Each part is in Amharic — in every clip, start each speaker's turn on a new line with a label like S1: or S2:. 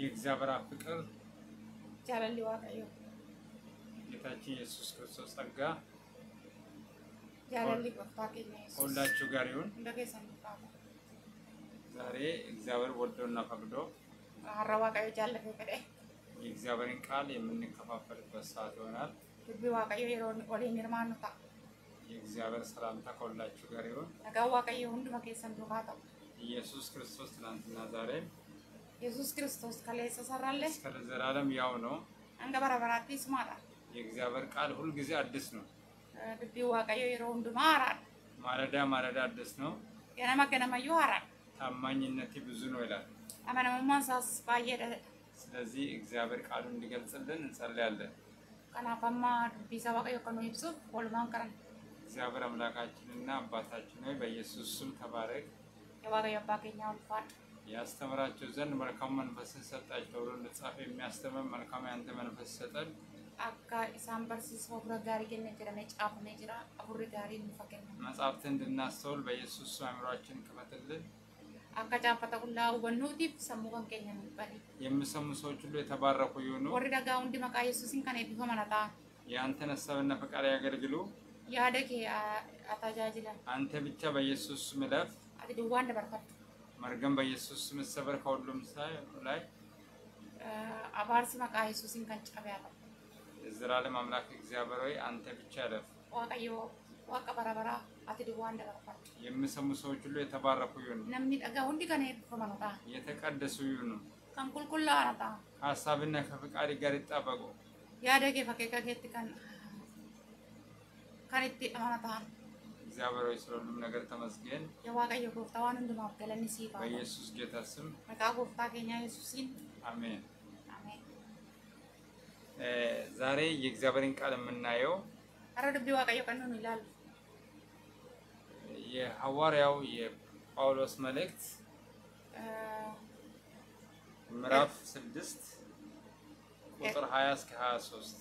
S1: የእግዚአብሔር አብ ፍቅር
S2: jaalalli waaqayyo
S1: ጌታችን ኢየሱስ ክርስቶስ ጸጋ
S2: jaalalli gooftaa keenya yesuus
S1: ከሁላችሁ ጋር ይሁን።
S2: hunda keessan qabu
S1: ዛሬ እግዚአብሔር ወዶና ፈቅዶ
S2: har'a waaqayyo jaallatee fedhe
S1: የእግዚአብሔርን ቃል የምንከፋፈልበት ሰዓት ይሆናል።
S2: dubbii waaqayyo yeroo waliin hirmaannu ta'a
S1: የእግዚአብሔር ሰላምታ ከሁላችሁ ጋር ይሁን።
S2: nagaan waaqayyo hunduma keessan duukaa ta'u
S1: ኢየሱስ ክርስቶስ ትናንትና ዛሬም
S2: yesuus kiristoos kaleessa sarraallee
S1: እስከ ዘላለም ያው ነው።
S2: hanga bara baraatti isumaadha
S1: የእግዚአብሔር ቃል ሁልጊዜ አዲስ ነው።
S2: dubbii waaqayyo yeroo hundumaa haaraadha
S1: ማለዳ ማለዳ አዲስ ነው።
S2: ganama ganamayyuu haaraadha
S1: ታማኝነት ብዙ ነው ይላል።
S2: amanamummaan isaas baay'eedha
S1: ስለዚህ እግዚአብሔር ቃሉን እንዲገልጽልን እንጸልያለን።
S2: kanaaf amma dubbii isaa waaqayyo akka nu ibsuuf walumaan qaran
S1: እግዚአብሔር አምላካችንና አባታችን ሆይ በኢየሱስ ስም ተባረክ።
S2: የዋቀዮ አባ keenyaa ulfaadha
S1: ያስተምራቸው ዘንድ መልካም መንፈስን ሰጣቸው ተብሎ እንደተጻፈ የሚያስተምር መልካም ያንተ መንፈስ ሰጠን።
S2: akka isaan barsiisuu hafuura gaarii kenne jedhamee caafamee jira hafuurri gaarii nuuf kenna
S1: መጽሐፍትን እንድናስተውል በኢየሱስ ስም አእምሯችን ክፈትልን።
S2: akka caafata qullaa hubannuutiif sammuu kan keenya nuuf bari
S1: የሚሰሙ ሰዎች ሁሉ የተባረኩ ይሁኑ።
S2: warri dhagaa hundi maqaa yesuusiin kan eebbifaman haa ta'an
S1: የአንተን ሀሳብና ፈቃድ ያገልግሉ።
S2: yaada kee haa- haa tajaajilan
S1: አንተ ብቻ በኢየሱስ ስም እለፍ።
S2: ati duwwaan dabarfadhu
S1: መርገም በኢየሱስ ስም ሰበር ከሁሉም ሳይ ላይ
S2: Eh, abaarsi maqaa yesuusiin kan cabe haa ta'u
S1: የዘላለም አምላክ እግዚአብሔር ሆይ አንተ ብቻ እለፍ።
S2: waaqayyo waaqa bara baraa ati duwwaan dabarfadhu
S1: የሚሰሙ ሰዎች ሁሉ የተባረኩ ይሁኑ፣
S2: namni dhagaa hundi kan eebbifaman haa ta'an
S1: የተቀደሱ ይሁኑ፣
S2: kan qulqullaa'an haa ta'an
S1: ከሀሳብና ከፈቃድ ጋር ይጣበቁ።
S2: yaada kee fakkeeka keetti kan kan itti amana ta'an
S1: እግዚአብሔር ሆይ ስለ ሁሉም ነገር ተመስገን።
S2: yaa waaqayyo gooftaa waan hundumaaf galanni siif haa ta'u
S1: በኢየሱስ ጌታ ስም
S2: maqaa gooftaa keenyaa yesuusiin
S1: አሜን።
S2: ameen
S1: እ ዛሬ የእግዚአብሔርን ቃል የምናየው
S2: har'a dubbii waaqayyo kan nuun ilaallu
S1: የሐዋርያው የጳውሎስ መልእክት
S2: Eh,
S1: ምዕራፍ ስድስት ቁጥር 20 እስከ 23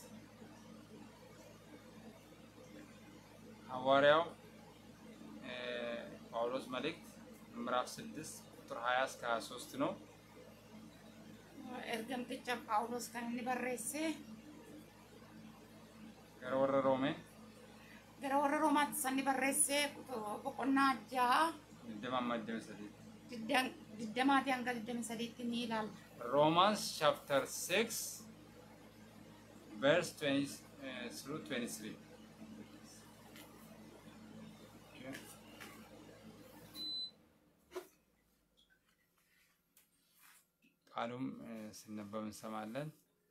S1: ሐዋርያው እ ጳውሎስ መልእክት ምዕራፍ 6 ቁጥር 20 እስከ 23 ነው።
S2: ergamticha phaawulos kan inni barreesse
S1: gara warra Roomee
S2: gara warra roomaatti isa inni barreesse boqonnaa ja'a
S1: እንደማማደም ሰዴት
S2: digdam- digdamaatii hanga digdami sadiitti ni ilaalla
S1: Romans chapter 6 verse 20 uh, through 23 Okay. ቃሉም እ፣ ሲነበብ እንሰማለን።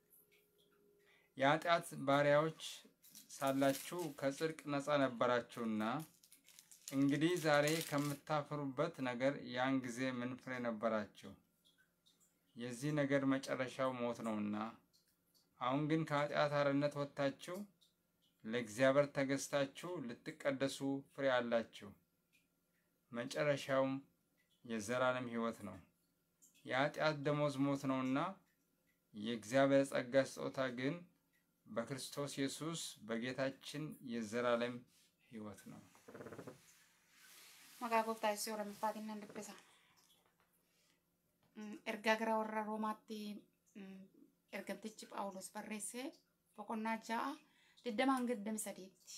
S1: የኃጢአት ባሪያዎች ሳላችሁ ከጽድቅ ነፃ ነበራችሁና እንግዲህ ዛሬ ከምታፍሩበት ነገር ያን ጊዜ ምን ፍሬ ነበራችሁ? የዚህ ነገር መጨረሻው ሞት ነውና፣ አሁን ግን ከኃጢአት አርነት ወጥታችሁ ለእግዚአብሔር ተገዝታችሁ ልትቀደሱ ፍሬ አላችሁ። መጨረሻውም የዘላለም ሕይወት ነው። የኃጢአት ደሞዝ ሞት ነውና፣ የእግዚአብሔር ጸጋ ስጦታ ግን በክርስቶስ ኢየሱስ በጌታችን የዘላለም ሕይወት ነው።
S2: maqaa gooftaa yesuus lammaffaatiin nan dubbisa Mm, ergaa gara warra roomaatti mm, ergamtichi phaawulos barreesse boqonnaa ja'a digdama hanga digdami sadiitti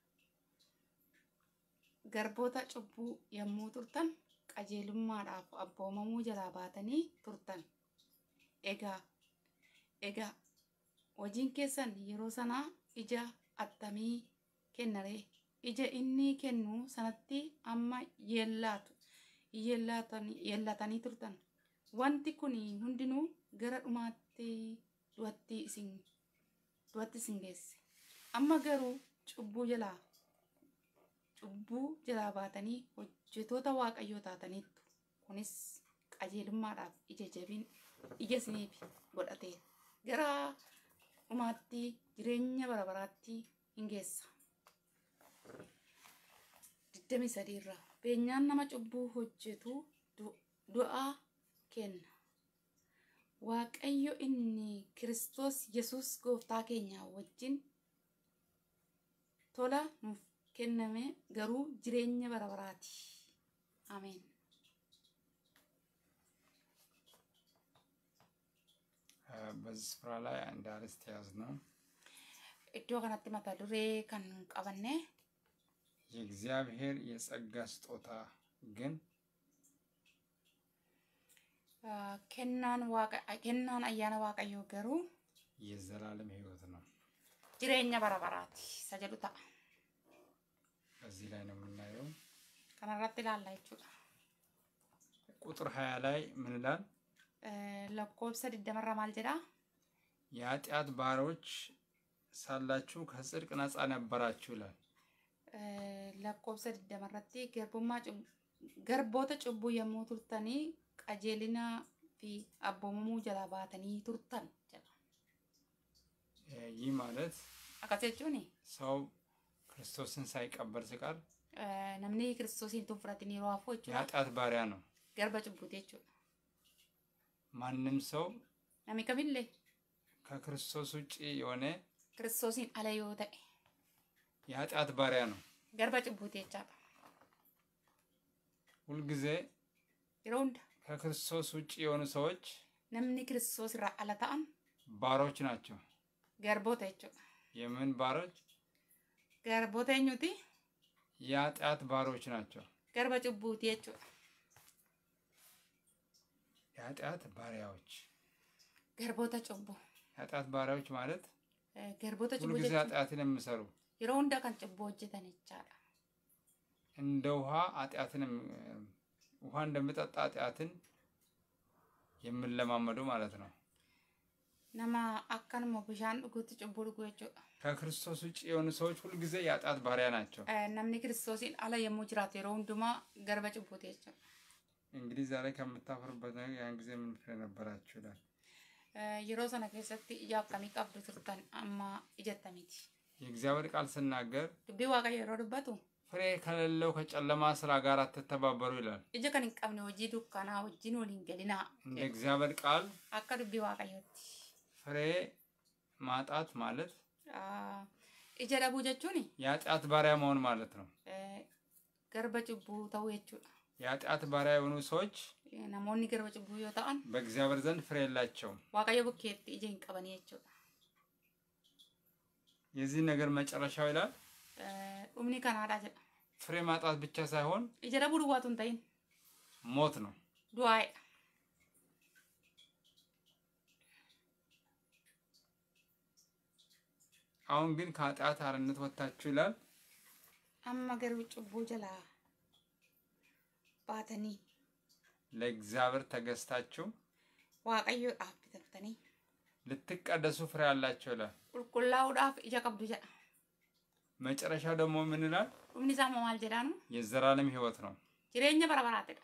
S2: garboota cubbuu yommuu turtan qajeelummaadhaaf abboomamuu jalaa baatanii turtan egaa egaa hojiin keessan yeroo sanaa ija attamii kennaree ija inni kennu sanatti amma yeellaatu yeellaatanii yeellatanii turtan wanti kun hundinuu gara dhumaatti du'atti isin du'atti isin geesse amma garuu cubbuu jalaa cubbuu jalaa baatanii hojjetoota waaqayyoo taataniittu kunis qajeelummaadhaaf ija jabin ija isiniif godhateera gara dhumaatti jireenya bara baraatti hin geessa. digdami sadiirraa beenyaan nama cubbuu hojjetu du- du'aa kenna waaqayyo inni kiristoos yesus gooftaa keenya wajjin tola nuuf kenname garuu jireenya bara baraati ameen
S1: በዚህ ስፍራ ላይ አንድ አርዕስት ያዝ ነው
S2: Iddoo kanatti mata duree kan qabanne
S1: የእግዚአብሔር የጸጋ ስጦታ ግን
S2: ah, kennaan waaqa kennaan ayyaana waaqayyoo garuu
S1: የዘላለም ሕይወት ነው።
S2: jireenya bara baraati isa jedhu ta'a.
S1: በዚህ ላይ ነው የምናየው።
S2: Kanarratti ilaalla jechuudha.
S1: ቁጥር ሀያ ላይ ምን ይላል?
S2: Eh, Lakkoobsa digdamarra maal jedhaa?
S1: የኃጢአት ባሮች ሳላችሁ ከጽድቅ ነፃ ነበራችሁ ይላል።
S2: Eh, Lakkoobsa digdamarratti garbummaa cub- garboota cubbuu yommuu turtanii qajeelinaa fi abboomamuu jalaa baatanii turtan jedha.
S1: እ፣ ይህ ማለት
S2: Akkas jechuun
S1: ሰው ክርስቶስን ሳይቀበል ሲቀር
S2: namni kiristoosiin tun fudhatin yeroo hafuu jechuudha.
S1: የኃጢአት ባሪያ ነው።
S2: Garba cubbuuti jechuudha.
S1: ማንም ሰው
S2: Namni kamillee
S1: ከክርስቶስ ውጭ የሆነ
S2: kiristoosiin ala yoo ta'e
S1: የኃጢአት ባሪያ ነው።
S2: garba cubbuuti jechaadha.
S1: ሁልጊዜ
S2: Yeroo hunda
S1: ከክርስቶስ ውጭ የሆኑ ሰዎች
S2: namni kiristoos irraa ala ta'an
S1: ባሮች ናቸው።
S2: garboota jechuudha.
S1: የምን ባሮች?
S2: Garboota eenyuti?
S1: የኃጢአት ባሮች ናቸው።
S2: Garba cubbuuti jechuudha.
S1: የኃጢአት ባሪያዎች።
S2: Garboota cubbuu.
S1: የኃጢአት ባሪያዎች ማለት
S2: Eh, Garboota cubbuu
S1: ሁልጊዜ
S2: jechuun
S1: ኃጢአትን የሚሰሩ
S2: yeroo hunda kan cubbuu hojjetan jechaadha.
S1: እንደ ውሃ ኃጢአትን የም- ውሃ እንደሚጠጣ ኃጢአትን የሚለማመዱ ማለት ነው።
S2: Nama akkanuma bishaan dhuguutti cubbuu dhuguu jechuudha.
S1: ከክርስቶስ ውጭ የሆኑ ሰዎች ሁልጊዜ የኃጢአት ባሪያ ናቸው።
S2: Eh, Namni kiristoosiin ala yommuu jiraatu yeroo hundumaa garba cubbuuti jechuudha.
S1: እንግዲህ ዛሬ ከምታፍሩበት ነገር ያን ጊዜ ምን ፍሬ ነበራችሁ ይላል።
S2: Eh, Yeroo sana keessatti ija akkamii qabdu turtan amma ijattamiiti.
S1: የእግዚአብሔር ቃል ስናገር
S2: Dubbii waaqayyo yeroo dubbatu
S1: ፍሬ ከሌለው ከጨለማ ስራ ጋር አትተባበሩ ይላል።
S2: ija kan hin qabne hojii dukkanaa wajjin waliin galinaa
S1: እንደ እግዚአብሔር ቃል
S2: akka dubbii waaqayyootti.
S1: ፍሬ ማጣት ማለት
S2: Ah, Ija dhabuu jechuun
S1: የኃጢአት ባሪያ መሆን ማለት ነው።
S2: garba cubbuu ta'uu jechuudha.
S1: የኃጢአት ባሪያ የሆኑ ሰዎች
S2: Eh, Namoonni garba cubbuu yoo ta'an
S1: በእግዚአብሔር ዘንድ ፍሬ የላቸውም።
S2: waaqayyo bukkeetti ija hin qabanii jechuudha.
S1: የዚህ ነገር መጨረሻው ይላል
S2: Eh, Dhumni kanaadha jedha.
S1: ፍሬ ማጣት ብቻ ሳይሆን
S2: Ija dhabuu duwwaatu hin ta'in
S1: ሞት ነው።
S2: du'aa'edha.
S1: አሁን ግን ከኃጢአት አርነት ወጥታችሁ ይላል
S2: Amma garuu cubbuu jalaa baatanii
S1: ለእግዚአብሔር ተገዝታችሁ
S2: waaqayyoodhaaf bitattanii
S1: ልትቀደሱ ፍሬ አላቸው ይላል።
S2: qulqullaa'uudhaaf ija qabdu jedha.
S1: መጨረሻው ደግሞ ምን ይላል?
S2: Dhumni isaa immoo maal jedhaanu?
S1: የዘላለም ሕይወት ነው።
S2: Jireenya bara baraatidha.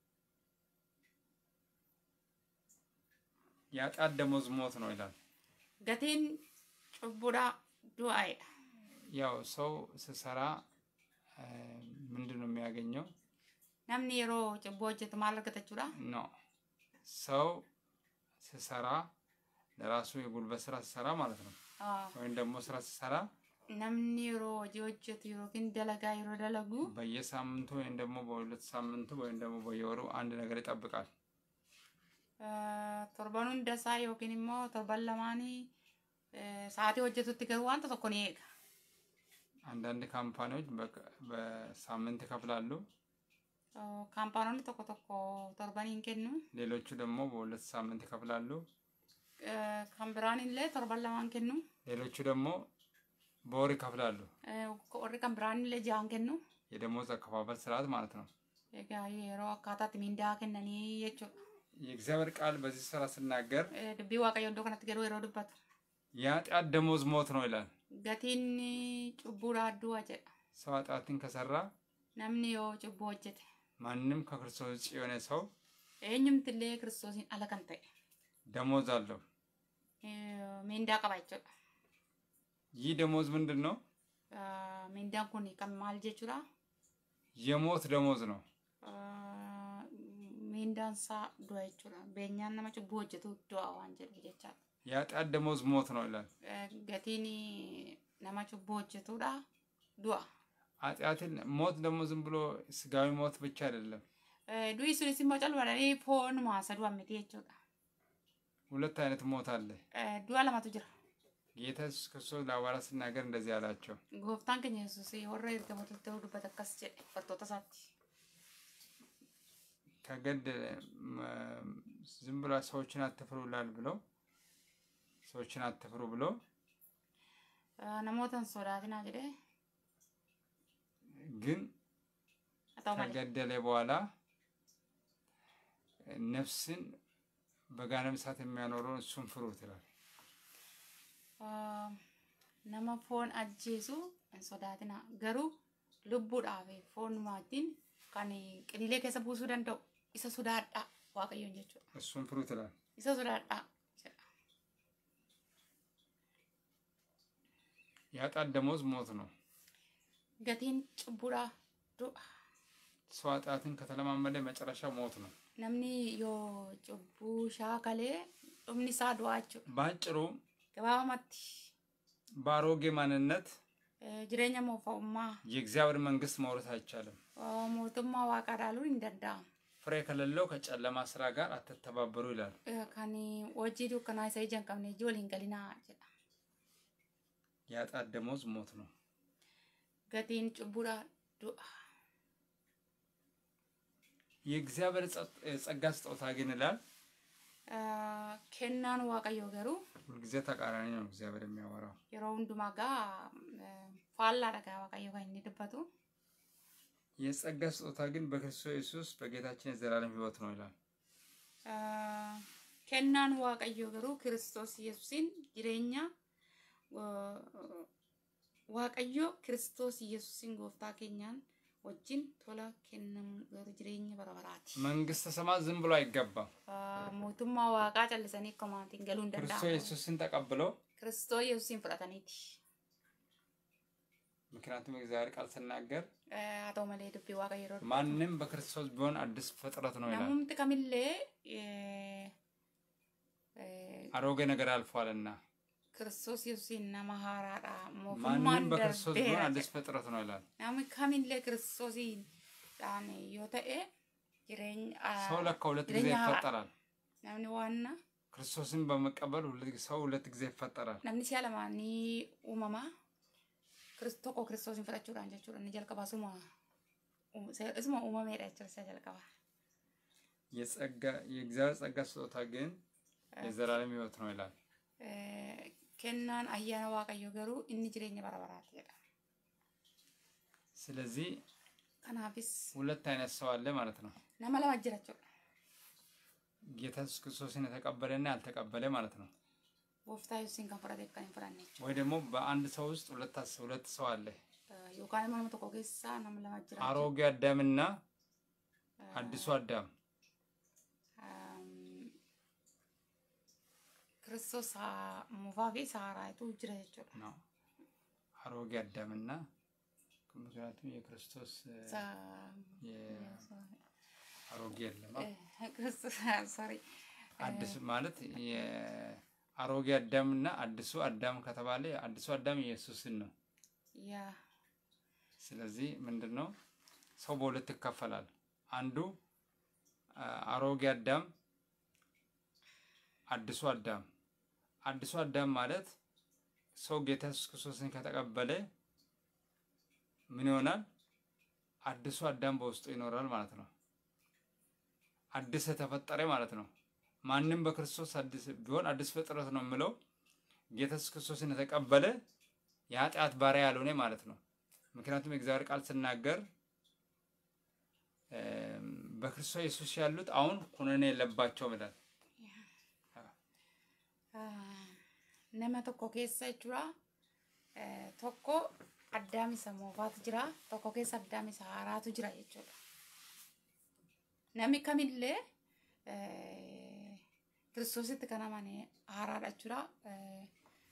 S1: የኃጢአት ደሞዝ ሞት ነው ይላል።
S2: Gatiin cubbuudhaa du'aa'edha.
S1: ያው ሰው ስሰራ እ፣ ምንድን ነው የሚያገኘው?
S2: Namni yeroo cubbuu hojjetu maal argata jechuudha?
S1: ኖ ሰው ስሰራ ለራሱ የጉልበት ስራ ስሰራ ማለት ነው
S2: Ah,
S1: ወይም ደግሞ ስራ ስሰራ
S2: Namni yeroo hojii hojjetu yookiin dalagaa yeroo dalagu
S1: በየሳምንቱ ወይም ደግሞ በሁለት ሳምንቱ ወይም ደግሞ በየወሩ አንድ ነገር ይጠብቃል።
S2: ah, torban hundasaa yookiin immoo torban lamaanii eh, sa'aatii hojjetutti garuu wanta tokko ni eega.
S1: አንዳንድ ካምፓኒዎች በቀ- በሳምንት ይከፍላሉ፣
S2: Oh, Kaampaanonni tokko tokko torbanii hin kennu.
S1: ሌሎቹ ደግሞ በሁለት ሳምንት ይከፍላሉ፣
S2: Eh, Kan biraan illee torban lamaan kennu.
S1: ሌሎቹ ደግሞ በወር ይከፍላሉ።
S2: Eh, Warri kan biraan illee ja'an kennu.
S1: የደሞዝ አከፋፈል ስርዓት ማለት ነው።
S2: Egaa yeroo akkaataatti mindaa kennanii jechuudha.
S1: የእግዚአብሔር ቃል በዚህ ስራ ስናገር
S2: Eh, Dubbii waaqayyo iddoo kanatti garuu yeroo dubbatu.
S1: የኃጢአት ደሞዝ ሞት ነው ይላል።
S2: Gatiin cubbuudhaa du'a jedha.
S1: ሰው ኃጢአትን ከሰራ
S2: Namni yoo cubbuu hojjete
S1: ማንም ከክርስቶስ ውጭ የሆነ ሰው
S2: eenyumtillee kiristoosiin ala kan ta'e
S1: ደሞዝ አለው።
S2: eh, mindaa qaba jechuudha.
S1: ይህ ደሞዝ ምንድን ነው?
S2: Ah, Mindaan kun kan maal jechuudha?
S1: የሞት ደሞዝ ነው።
S2: Ah, Mindaan isaa du'a jechuudha. Beenyaan nama cubbuu hojjetu du'a waan jedhu jechaadha.
S1: የኃጢአት ደሞዝ ሞት ነው ይላል።
S2: Eh, Gatiin nama cubbuu hojjetudha du'a.
S1: ኃጢአትን ሞት ደግሞ ዝም ብሎ ስጋዊ ሞት ብቻ አይደለም።
S2: Eh, Du'i sunis immoo calmadhanii foonuma isa du'an miti jechuudha.
S1: ሁለት አይነት ሞት አለ።
S2: du'a lamatu jira
S1: ጌታ ኢየሱስ ክርስቶስ ለሐዋርያት ሲናገር እንደዚህ አላቸው፣
S2: gooftaan keenya yesuus warra ergamoota ta'uu dubbata akkas jedhe bartoota isaatti
S1: ከገደለ መ- ዝም ብሎ ሰዎችን አትፍሩ ይላል ብለው ሰዎችን አትፍሩ ብሎ
S2: Ah, namoota hin sodaatinaa jedhe
S1: ግን
S2: haa ta'u malee
S1: ከገደለ በኋላ ነፍስን በገሃነመ እሳት የሚያኖረውን እሱን ፍሩት ይላል።
S2: Ah, nama foon ajjeesu hin sodaatinaa garuu lubbuudhaaf foon maatiin kan qiniilee keessa buusuu danda'u isa sodaadhaa waaqayyoon jechuudha
S1: እሱን ፍሩት ይላል።
S2: isa sodaadhaa jedha
S1: የኃጢአት ደመወዝ ሞት ነው።
S2: gatiin cubbuudhaa du'a
S1: ሰው ኃጢአትን ከተለማመደ መጨረሻ ሞት ነው።
S2: namni yoo cubbuu shaakalee dhumni isaa du'aa jechuudha
S1: በአጭሩ
S2: gabaabamatti
S1: በአሮጌ ማንነት
S2: eh, jireenya moofa'ummaa
S1: የእግዚአብሔር መንግስት መውረስ አይቻልም።
S2: ah, mootummaa waaqaa dhaaluun hin danda'amu
S1: ፍሬ ከሌለው ከጨለማ ስራ ጋር አትተባበሩ ይላል።
S2: Eh, kan hojii dukkanaa isa ija hin qabne ijji waliin galinaa jedha
S1: የኃጢአት ደመወዝ ሞት ነው።
S2: gatiin cubbuudhaa du'a
S1: የእግዚአብሔር ጸጥ- ጸጋ ስጦታ ግን ይላል
S2: Ah, kennaan waaqayyoo garuu
S1: ሁልጊዜ ተቃራኒ ነው። እግዚአብሔር የሚያወራው
S2: yeroo hundumaa gaa eh, faallaadha gaa waaqayyo kan inni dubbatu
S1: የጸጋ ስጦታ ግን በክርስቶስ ኢየሱስ በጌታችን የዘላለም ሕይወት ነው ይላል።
S2: Ah, kennaan waaqayyoo garuu kiristoos yesuusiin jireenya ah, waaqayyo kiristoos yesuusiin gooftaa keenyaan wajjin tola kennamu garuu jireenya bara baraati.
S1: መንግስተ ሰማያት ዝም ብሎ አይገባም።
S2: Ah, mootummaa waaqaa callisanii akkamatiin galuu hin
S1: ክርስቶስ
S2: danda'amu.
S1: ኢየሱስን ተቀብለው
S2: Kiristoos yesuusiin fudhataniiti.
S1: ምክንያቱም የእግዚአብሔር ቃል ስናገር
S2: Eh, Haa ta'u malee dubbii waaqayyo yeroo dubbatu.
S1: ማንም በክርስቶስ ቢሆን አዲስ ፍጥረት ነው ይላል።
S2: Namumti kamillee eh, eh,
S1: አሮጌ ነገር አልፏልና
S2: Kiristoos yesuusiin nama haaraadha.
S1: ማንም
S2: Mootummaan
S1: በክርስቶስ ቢሆን
S2: darbeera
S1: አዲስ
S2: jedha.
S1: ፍጥረት ነው ይላል።
S2: Namni kamillee kiristoosiin dhaan yoo ta'e jireenya ah,
S1: ሰው ለካ ሁለት ጊዜ
S2: jireenya haaraa.
S1: ይፈጠራል።
S2: Namni waan
S1: ክርስቶስን በመቀበል ሁለት- ሰው ሁለት ጊዜ ይፈጠራል።
S2: namni si'a lamaanii uumamaa Kiris- tokko kiristoosiin fudhachuudhaan jechuudha. Inni jalqabaa suma isuma uumameedha jechuudha isa jalqabaa.
S1: የጸጋ የእግዚአብሔር ጸጋ ስጦታ ግን የዘላለም ሕይወት ነው ይላል።
S2: Eh, Kennaan ayyaana waaqayyoo garuu inni jireenya bara baraati jedha.
S1: ስለዚህ
S2: Kanaafis
S1: ሁለት አይነት ሰው አለ ማለት ነው።
S2: nama lama jira jechuudha.
S1: ጌታ ኢየሱስ ክርስቶስን የተቀበለና ያልተቀበለ ማለት ነው።
S2: Gooftaa Yesuusiin kan fudhateef kan hin fudhanne jechuudha.
S1: ወይ ደግሞ በአንድ ሰው ውስጥ ሁለት አስ- ሁለት ሰው አለ።
S2: Eh, Yookaan immoo nama tokko keessaa nama lama jira. jechuudha.
S1: አሮጌ አዳምና አዲሱ አዳም
S2: Um, Kiristoos haa- muufaa fi saaraayitu jira jechuudha.
S1: ነው። አሮጌ አዳምና ምክንያቱም የክርስቶስ እ፣
S2: Sa-
S1: የ- አሮጌ የለም
S2: eh, Kiristoos sorry.
S1: አዲስ ማለት የአሮጌ አዳምና አዲሱ አዳም ከተባለ አዲሱ አዳም ኢየሱስን ነው።
S2: yaa
S1: ስለዚህ ምንድን ነው ሰው በሁለት ይከፈላል። አንዱ አ፣ አሮጌ አዳም፣ አዲሱ አዳም። አዲሱ አዳም ማለት ሰው ጌታ ኢየሱስ ክርስቶስን ከተቀበለ ምን ይሆናል? አዲሱ አዳም በውስጡ ይኖራል ማለት ነው። አዲስ የተፈጠረ ማለት ነው። ማንም በክርስቶስ አዲስ ቢሆን አዲስ ፍጥረት ነው የምለው ጌታ ኢየሱስ ክርስቶስን የተቀበለ የኃጢአት ባሪያ ያልሆነ ማለት ነው። ምክንያቱም የእግዚአብሔር ቃል ስናገር እም፣ በክርስቶስ ኢየሱስ ያሉት አሁን ኩነኔ የለባቸውም ይላል።
S2: Ah, nama tokko keessa jechuudha. Eh, Tokko addaam isa moofaatu jira. Tokko keessa addaam isa haaraatu jira jechuudha. Namni kamillee eh, kiristoositti kan amane haaraadha jechuudha. Eh,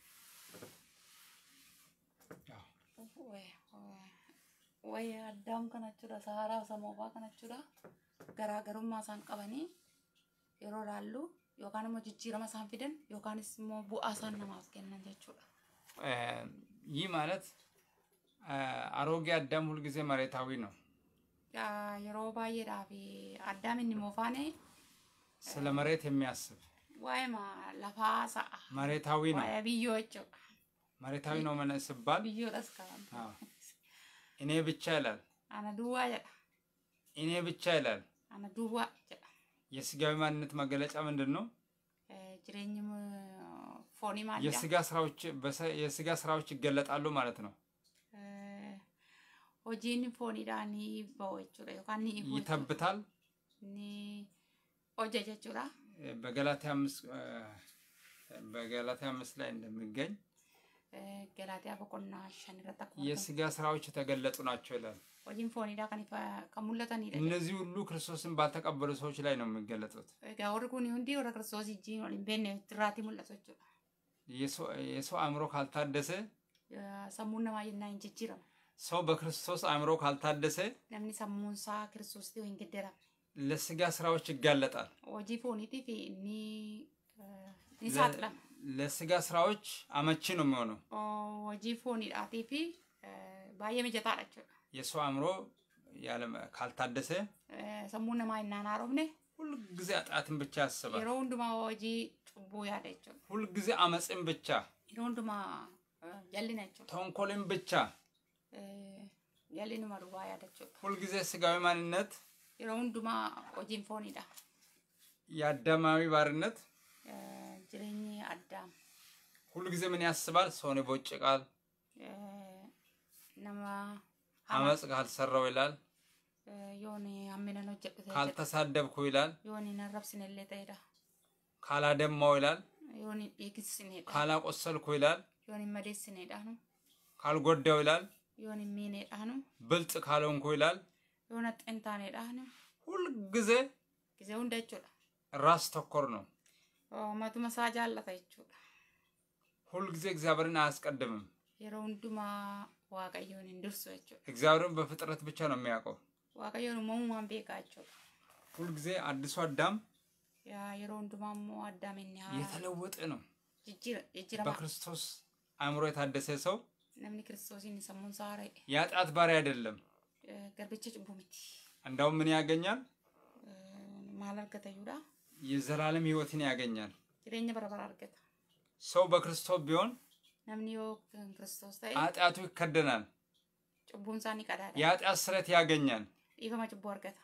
S2: Wayi addaam kana jechuudha. Isa haaraa isa moofaa kana jechuudha. Garaagarummaa isaan qabanii yeroo ilaallu yookaan immoo jijjiirama isaan fidan yookaanis immoo bu'aa isaan namaaf kennan jechuudha.
S1: እም፣ ይህ ማለት አ፣ አሮጌ አዳም ሁልጊዜ መሬታዊ ነው።
S2: Yaa, Yeroo baay'eedhaaf addaam inni moofaane
S1: ስለ መሬት የሚያስብ
S2: waa'ee ma- lafaa sa'a
S1: መሬታዊ ነው።
S2: waa'ee biyyoo jechuudha
S1: መሬታዊ ነው መነ ሲባል
S2: biyyoodhas qaban
S1: አዎ፣ እኔ ብቻ ይላል።
S2: ana duwwaa jedha
S1: እኔ ብቻ ይላል።
S2: ana duwwaa jedha
S1: የስጋዊ ማንነት መገለጫ ምንድን ነው?
S2: Eh, jireenyi uh, foonii maal jedhama
S1: የስጋ ስራዎች በሰ- የስጋ ስራዎች ይገለጣሉ ማለት ነው።
S2: Eh, hojiin fooniidhaan ni ba'u jechuudha yookaan ni ifu jechuudha.
S1: ይተብታል።
S2: ni hojja jechuudha
S1: በገላትያ አምስት በገላትያ አምስት ላይ እንደሚገኝ
S2: Eh, galaatiyaa boqonnaa shan irratti akkuma argamu.
S1: የስጋ ስራዎች የተገለጡ ናቸው ይላል።
S2: hojiin fooniidhaa kan ifa- kan mul'atanidha
S1: እነዚህ ሁሉ ክርስቶስን ባልተቀበሉ ሰዎች ላይ ነው የሚገለጡት።
S2: egaa warri kun hundi warra kiristoos wajjin wal hin beekne irraatii mul'atu jechuudha
S1: የሰው የሰው አእምሮ ካልታደሰ
S2: Eh, sammuun namaa yennaa hin jijjiiramu
S1: ሰው በክርስቶስ አእምሮ ካልታደሰ
S2: namni sammuun isaa kiristoositti hin giddiramne
S1: ለስጋ ስራዎች ይጋለጣል።
S2: hojii fooniitiif ni eh, ni
S1: ለ-
S2: saaxilama
S1: ለስጋ ስራዎች አመቺ ነው የሚሆነው።
S2: Oh, hojii fooniidhaatii fi eh, baay'ee mijataadha jechuudha
S1: የሰው አእምሮ ያለ ካልታደሰ
S2: Eh, sammuun namaa yennaan haarofne
S1: ሁልጊዜ ኃጢአትን ብቻ ያስባል።
S2: yeroo hundumaa hojii cubbuu yaada jechuudha
S1: ሁልጊዜ አመፅን ብቻ፣
S2: yeroo hundumaa eh, jallina jechuudha
S1: ተንኮልን ብቻ፣
S2: Eh, jallinuma duwwaa yaada jechuudha
S1: ሁልጊዜ ስጋዊ ማንነት፣
S2: yeroo hundumaa hojiin fooniidha
S1: የአዳማዊ ባርነት
S2: Eh, jireenyi addaam
S1: ሁልጊዜ ምን ያስባል? ሰውን ይቦጭቃል፣
S2: Eh, nama hama
S1: አመፅ ካልሰራው ይላል፣
S2: Eh, yoon hamminan hojjedhu ta'e jedha
S1: ካልተሳደብኩ ይላል፣
S2: yoon hin arrabsinellee ta'edha
S1: ካላደማው ይላል፣
S2: yoon hin dhiigsinedha
S1: ካላቆሰልኩ ይላል፣
S2: yoon hin madeessinedhaanu
S1: ካልጎዳው ይላል፣
S2: yoon hin miinedhaanu
S1: ብልጥ ካልሆንኩ ይላል።
S2: yoon haxxin taanedhaanu
S1: ሁልጊዜ
S2: gisee hunda jechuudha
S1: ራስ ተኮር ነው።
S2: Oh, matuma isaa jaallata jechuudha
S1: ሁልጊዜ እግዚአብሔርን አያስቀድምም።
S2: yeroo hundumaa waaqayyoon hin dursu jechuudha
S1: እግዚአብሔርን በፍጥረት ብቻ ነው የሚያውቀው።
S2: waaqayyoon uumamumaan beekaa jechuudha
S1: ሁልጊዜ አዲሱ አዳም
S2: Yaa yeroo hundumaa immoo addaam inni haa
S1: የተለወጠ ነው።
S2: jijjiira jijjiirama
S1: በክርስቶስ አእምሮ የታደሰ ሰው
S2: namni kiristoosiin sammuun isaa haara'e
S1: የኃጢአት ባሪያ አይደለም።
S2: Eh, garbicha cubbuu miti
S1: እንዳውም ምን ያገኛል?
S2: Eh, maal argata iyyuudha
S1: የዘላለም ሕይወትን ያገኛል።
S2: jireenya bara bara argata
S1: ሰው በክርስቶስ ቢሆን
S2: namni yoo kan kiristoos ta'e
S1: ኃጢአቱ ይከደናል።
S2: cubbuun isaa ni qadaada
S1: የኃጢአት ስረት ያገኛል።
S2: dhiifama cubbuu argata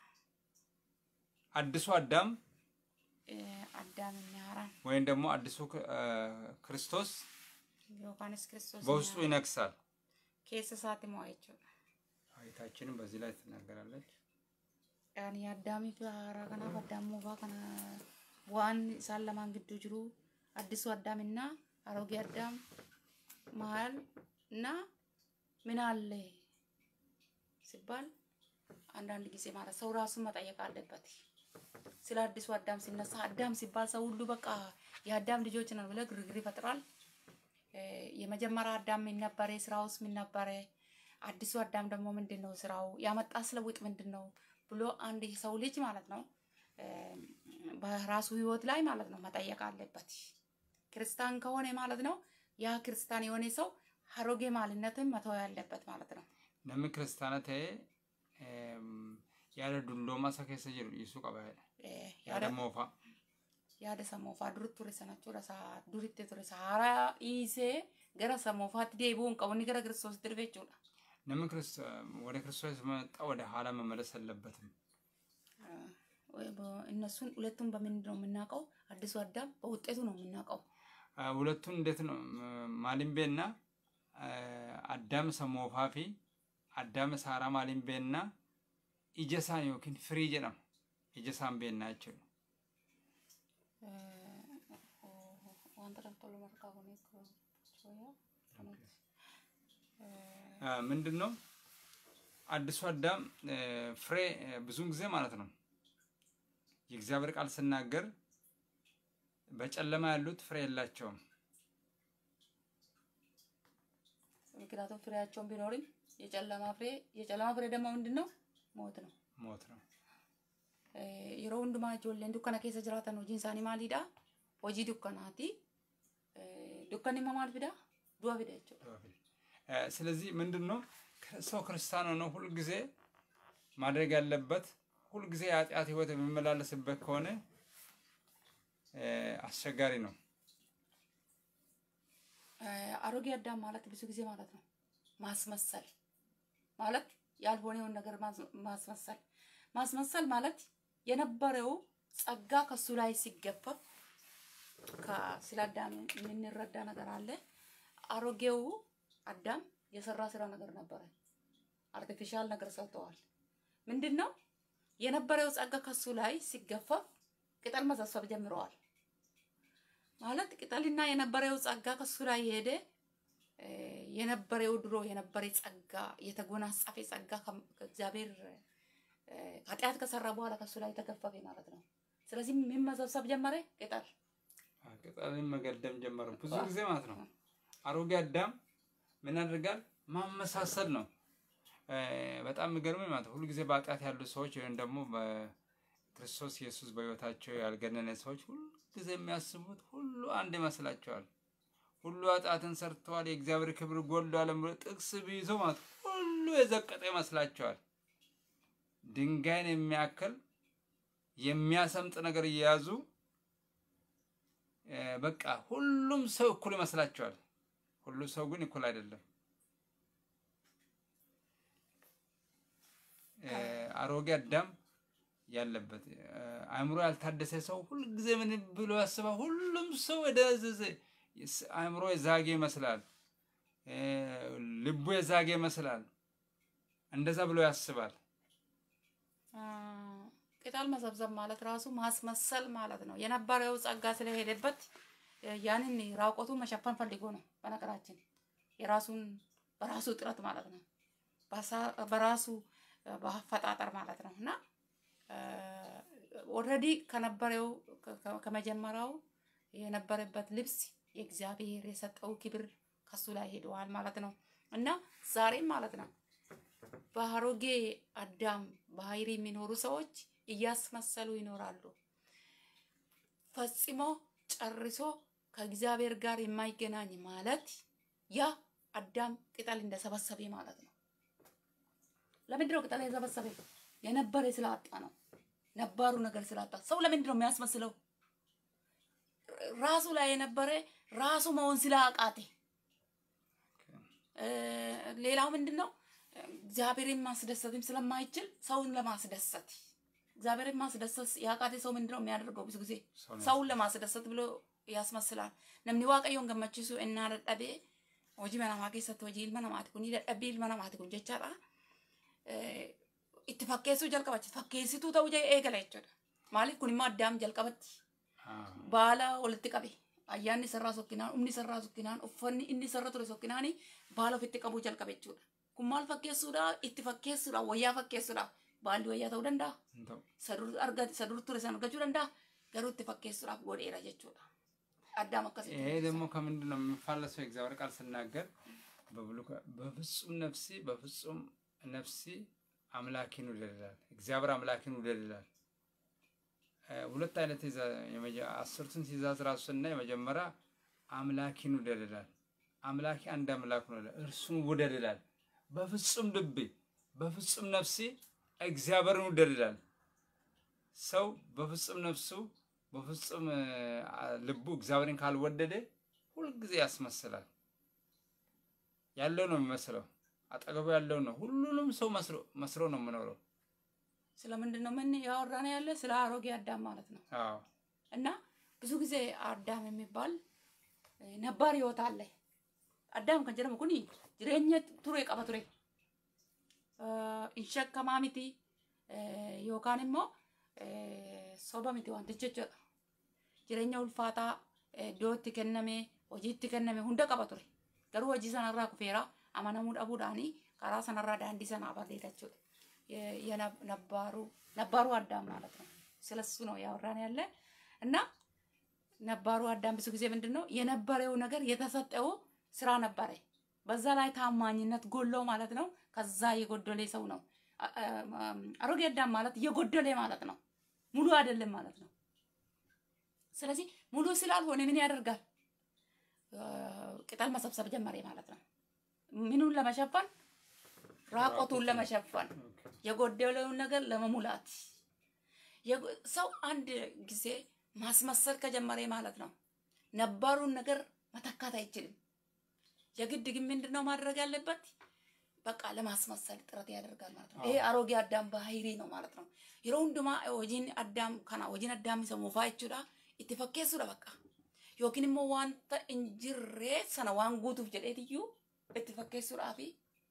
S1: አዲሱ አዳም
S2: Eh, addaam inni haaraan
S1: ወይም ደግሞ አዲሱ ክ- አ፣ ክርስቶስ
S2: yookaanis kiristoos
S1: በውስጡ ይነግሳል።
S2: keessa isaatti mo'a jechuudha
S1: አይታችንም በዚህ ላይ ትናገራለች።
S2: Ani addaamii fi haaraa kanaaf addaam moofaa kana waan isaan lamaan gidduu jiru addisuu addaaminaa aroogee addaam maal እና ምን አለ ሲባል አንዳንድ ጊዜ ማለት ሰው ራሱን መጠየቅ አለበት። ስለ አዲሱ አዳም ሲነሳ አዳም ሲባል ሰው ሁሉ በቃ የአዳም ልጆች ነን ብለ ግርግር ይፈጥራል። እ፣ የመጀመሪያ አዳም ምን ነበረ? ስራውስ ምን ነበረ? አዲሱ አዳም ደግሞ ምንድን ነው ስራው? ያመጣ ስለውጥ ምንድን ነው ብሎ አንድ የሰው ልጅ ማለት ነው እ፣ በራሱ ህይወት ላይ ማለት ነው መጠየቅ አለበት። ክርስቲያን ከሆነ ማለት ነው ያ ክርስቲያን የሆነ ሰው አሮጌ ማንነትን መተው ያለበት ማለት ነው።
S1: namni kiristaana ta'ee eem, yaada dulloomaa isa keessa jiru dhiisuu qaba jedha.
S2: እ፣
S1: yaada moofaa
S2: yaada sammuufaa duritti ture sana jechuudha. Isa duritti ture isa haaraa dhiisee gara sammuufaatti deebi'uu hin qabu inni gara kiristoositti dhufe jechuudha.
S1: namni Kirist- ወደ ክርስቶስ መጣ ወደ ኋላ መመለስ የለበትም።
S2: ወይ በ- እነሱን ሁለቱም በምንድን ነው የምናውቀው? አዲሱ አዳም በውጤቱ ነው የምናውቀው።
S1: አ፣ ሁለቱን እንዴት ነው ም- ማሊምቤና አ፣ አዳም ሰሞፋ ፊ አዳም ሳራ ማሊምቤና ኢጀሳን ዮኪን ፍሪ ጀደም ኢጀሳን ቤና jechuudha.
S2: wanta daftalu markaa kun
S1: አ፣ ምንድን ነው አዲሱ አዳም እ፣ ፍሬ እ፣ ብዙውን ጊዜ ማለት ነው የእግዚአብሔር ቃል ስናገር በጨለማ ያሉት ፍሬ የላቸውም።
S2: ምክንያቱም ፍሬያቸውን ቢኖርም የጨለማ ፍሬ የጨለማ ፍሬ ደግሞ ምንድን ነው? ሞት ነው።
S1: ሞት ነው።
S2: Eh, yeroo hundumaa ijoolleen dukkana keessa jiraatan hojiin isaanii maalidha? Hojii dukkanaati. Eh, Dukkanni immoo maal fida? Du'a fida jechuudha.
S1: እ፣ ስለዚህ ምንድን ነው ሰው ክርስቲያን ሆኖ ሁልጊዜ ማድረግ ያለበት ሁልጊዜ የኃጢአት ህይወት የሚመላለስበት ከሆነ አስቸጋሪ ነው።
S2: አሮጌ አዳም ማለት ብዙ ጊዜ ማለት ነው ማስመሰል ማለት ያልሆነውን ነገር ማስመሰል ማስመሰል ማለት የነበረው ጸጋ ከሱ ላይ ሲገፈፍ ስለ አዳም የምንረዳ ነገር አለ። አሮጌው አዳም የሰራ ስራ ነገር ነበረ። አርቲፊሻል ነገር ሰርተዋል። ምንድን ነው የነበረው ጸጋ ከሱ ላይ ሲገፈፍ ቅጠል መሰብሰብ ጀምረዋል። ማለት ቅጠልና የነበረው ጸጋ ከሱ ላይ የሄደ የነበረው ድሮ የነበረ ጸጋ የተጎናጸፈ ጸጋ ከእግዚአብሔር ኃጢአት ከሰራ በኋላ ከሱ ላይ ተገፈፈ ማለት ነው። ስለዚህ ምን መሰብሰብ ጀመረ? ቅጠል
S1: ቅጠልን መገደም ጀመረ። ብዙ ጊዜ ማለት ነው አሮጌ አዳም ምን ያደርጋል? ማመሳሰል ነው። በጣም የሚገርመኝ ማለት ሁሉ ጊዜ በኃጢአት ያሉ ሰዎች ወይም ደግሞ በክርስቶስ ኢየሱስ በሕይወታቸው ያልገነነ ሰዎች ሁሉ ጊዜ የሚያስቡት ሁሉ አንድ ይመስላቸዋል። ሁሉ ኃጢአትን ሰርተዋል፣ የእግዚአብሔር ክብር ጎድሏል ብሎ ጥቅስ ቢይዞ ማለት ሁሉ የዘቀጠ ይመስላቸዋል። ድንጋይን የሚያክል የሚያሰምጥ ነገር እየያዙ በቃ ሁሉም ሰው እኩል ይመስላቸዋል። ሁሉ ሰው ግን እኩል አይደለም። አሮጌ አዳም ያለበት አእምሮ ያልታደሰ ሰው ሁልጊዜ ምን ብሎ ያስባል? ሁሉም ሰው የደዘዘ አእምሮ የዛጌ ይመስላል፣ ልቡ የዛጌ ይመስላል። እንደዛ ብሎ ያስባል።
S2: ቅጠል መሰብሰብ ማለት ራሱ ማስመሰል ማለት ነው። የነበረው ጸጋ ስለሄደበት ያንን ራቆቱ መሸፈን ፈልጎ ነው። በነገራችን የራሱን በራሱ ጥረት ማለት ነው፣ በራሱ በአፈጣጠር ማለት ነው እና ኦልሬዲ ከነበረው ከመጀመሪያው የነበረበት ልብስ የእግዚአብሔር የሰጠው ክብር ከሱ ላይ ሄደዋል ማለት ነው እና ዛሬም ማለት ነው በአሮጌ አዳም ባህሪ የሚኖሩ ሰዎች እያስመሰሉ ይኖራሉ። ፈጽሞ ጨርሶ ከእግዚአብሔር ጋር የማይገናኝ ማለት ያ አዳም ቅጠል እንደሰበሰበ ማለት ነው። ለምንድን ነው ቅጠል የሰበሰበ? የነበረ ስላጣ ነው። ነባሩ ነገር ስላጣ ሰው ለምንድን ነው የሚያስመስለው? ራሱ ላይ የነበረ ራሱ መሆን ስላቃቴ። ሌላው ምንድን ነው እግዚአብሔርን ማስደሰትም ስለማይችል ሰውን ለማስደሰት እግዚአብሔርን ማስደሰት ያቃቴ ሰው ምንድን ነው የሚያደርገው? ብዙ ጊዜ ሰውን ለማስደሰት ብሎ ያስመስላል። ነምኒ ዋቀዮን ገመችሱ እና ደደቤ hojii mana namaa keessatti hojii ilma namaati kun dadhabbii ilma namaati kun jechaadha. Itti fakkeessuu jalqabachi fakkeessituu ta'uu eegala jechuudha. Maaliif kun immoo addaam jalqabatti baala walitti qabe ayyaanni sarraa sokkinaan humni sarraa sokkinaan uffanni inni sarra ture sokkinaan baala ofitti qabuu jalqabe jechuudha. Kun maal fakkeessuudha itti fakkeessuudha wayyaa fakkeessuudha baalli wayyaa ta'uu danda'a. Sadur argate sadur ture san argachuu danda'a garuu itti fakkeessuudhaaf godheera jechuudha. አዳም አከሰ
S1: ይሄ ደግሞ ከምንድን ነው የሚፋለሰው? የእግዚአብሔር ቃል ስናገር በፍጹም ነፍሲ በፍጹም ነፍሲ አምላኪን ውደድ ይላል። እግዚአብሔር አምላኪን ውደድ ይላል። ሁለት አይነት አስርቱን ትእዛዝ ራሱ ስናይ የመጀመሪያ አምላኪን ውደድ ይላል። አምላኪ አንድ አምላክ ነው፣ እርሱን ውደድ ይላል። በፍጹም ልቤ በፍጹም ነፍሴ እግዚአብሔርን ውደድ ይላል። ሰው በፍጹም ነፍሱ በፍጹም ልቡ እግዚአብሔርን ካልወደደ ሁልጊዜ ያስመስላል። ያለው ነው የሚመስለው፣ አጠገቡ ያለው ነው። ሁሉንም ሰው መስሎ ነው የምኖረው።
S2: ስለምንድን ነው ምን ያወራን ያለ ስለ አሮጌ አዳም ማለት ነው።
S1: አዎ
S2: እና ብዙ ጊዜ አዳም የሚባል ነባር ህይወት አለ። አዳም ከን jedhamu kun jireenya ture qaba ture hin shakkamaa miti yookaan immoo soba miti wantichi jechuudha. Jireenya ulfaataa iddoo itti kenname hojii itti kenname hunda qaba ture. Garuu hojii sanarraa kufeera amanamuu dhabuudhaanii karaa sanarraa daandii sanaa barreeda jechuudha. የነባሩ ነባሩ አዳም ማለት ነው። ስለሱ ነው ያወራን ያለ እና ነባሩ አዳም ብዙ ጊዜ ምንድን ነው የነበረው ነገር የተሰጠው ስራ ነበረ። በዛ ላይ ታማኝነት ጎለው ማለት ነው። ከዛ የጎደለ ሰው ነው። አሮጌ አዳም ማለት የጎደለ ማለት ነው። ሙሉ አይደለም ማለት ነው። ስለዚህ ሙሉ ስላልሆነ ምን ያደርጋል? ቅጠል መሰብሰብ ጀመረ ማለት ነው። ምኑን ለመሸፈን? ራቆቱን ለመሸፈን የጎደለውን ነገር ለመሙላት። ሰው አንድ ጊዜ ማስመሰል ከጀመረ ማለት ነው ነባሩን ነገር መተካት አይችልም። የግድ ግን ምንድን ነው ማድረግ ያለበት? በቃ ለማስመሰል ጥረት ያደርጋል ማለት ነው። ይሄ አሮጌ አዳም ባህሪ ነው ማለት ነው። yeroo hundumaa hojiin addaam kana hojiin addaam isa moofaa jechuudha itti fakkeessuudha bakka yookiin immoo wanta hin jirre sana waan guutuuf jedheetiyyuu itti fakkeessuudhaa fi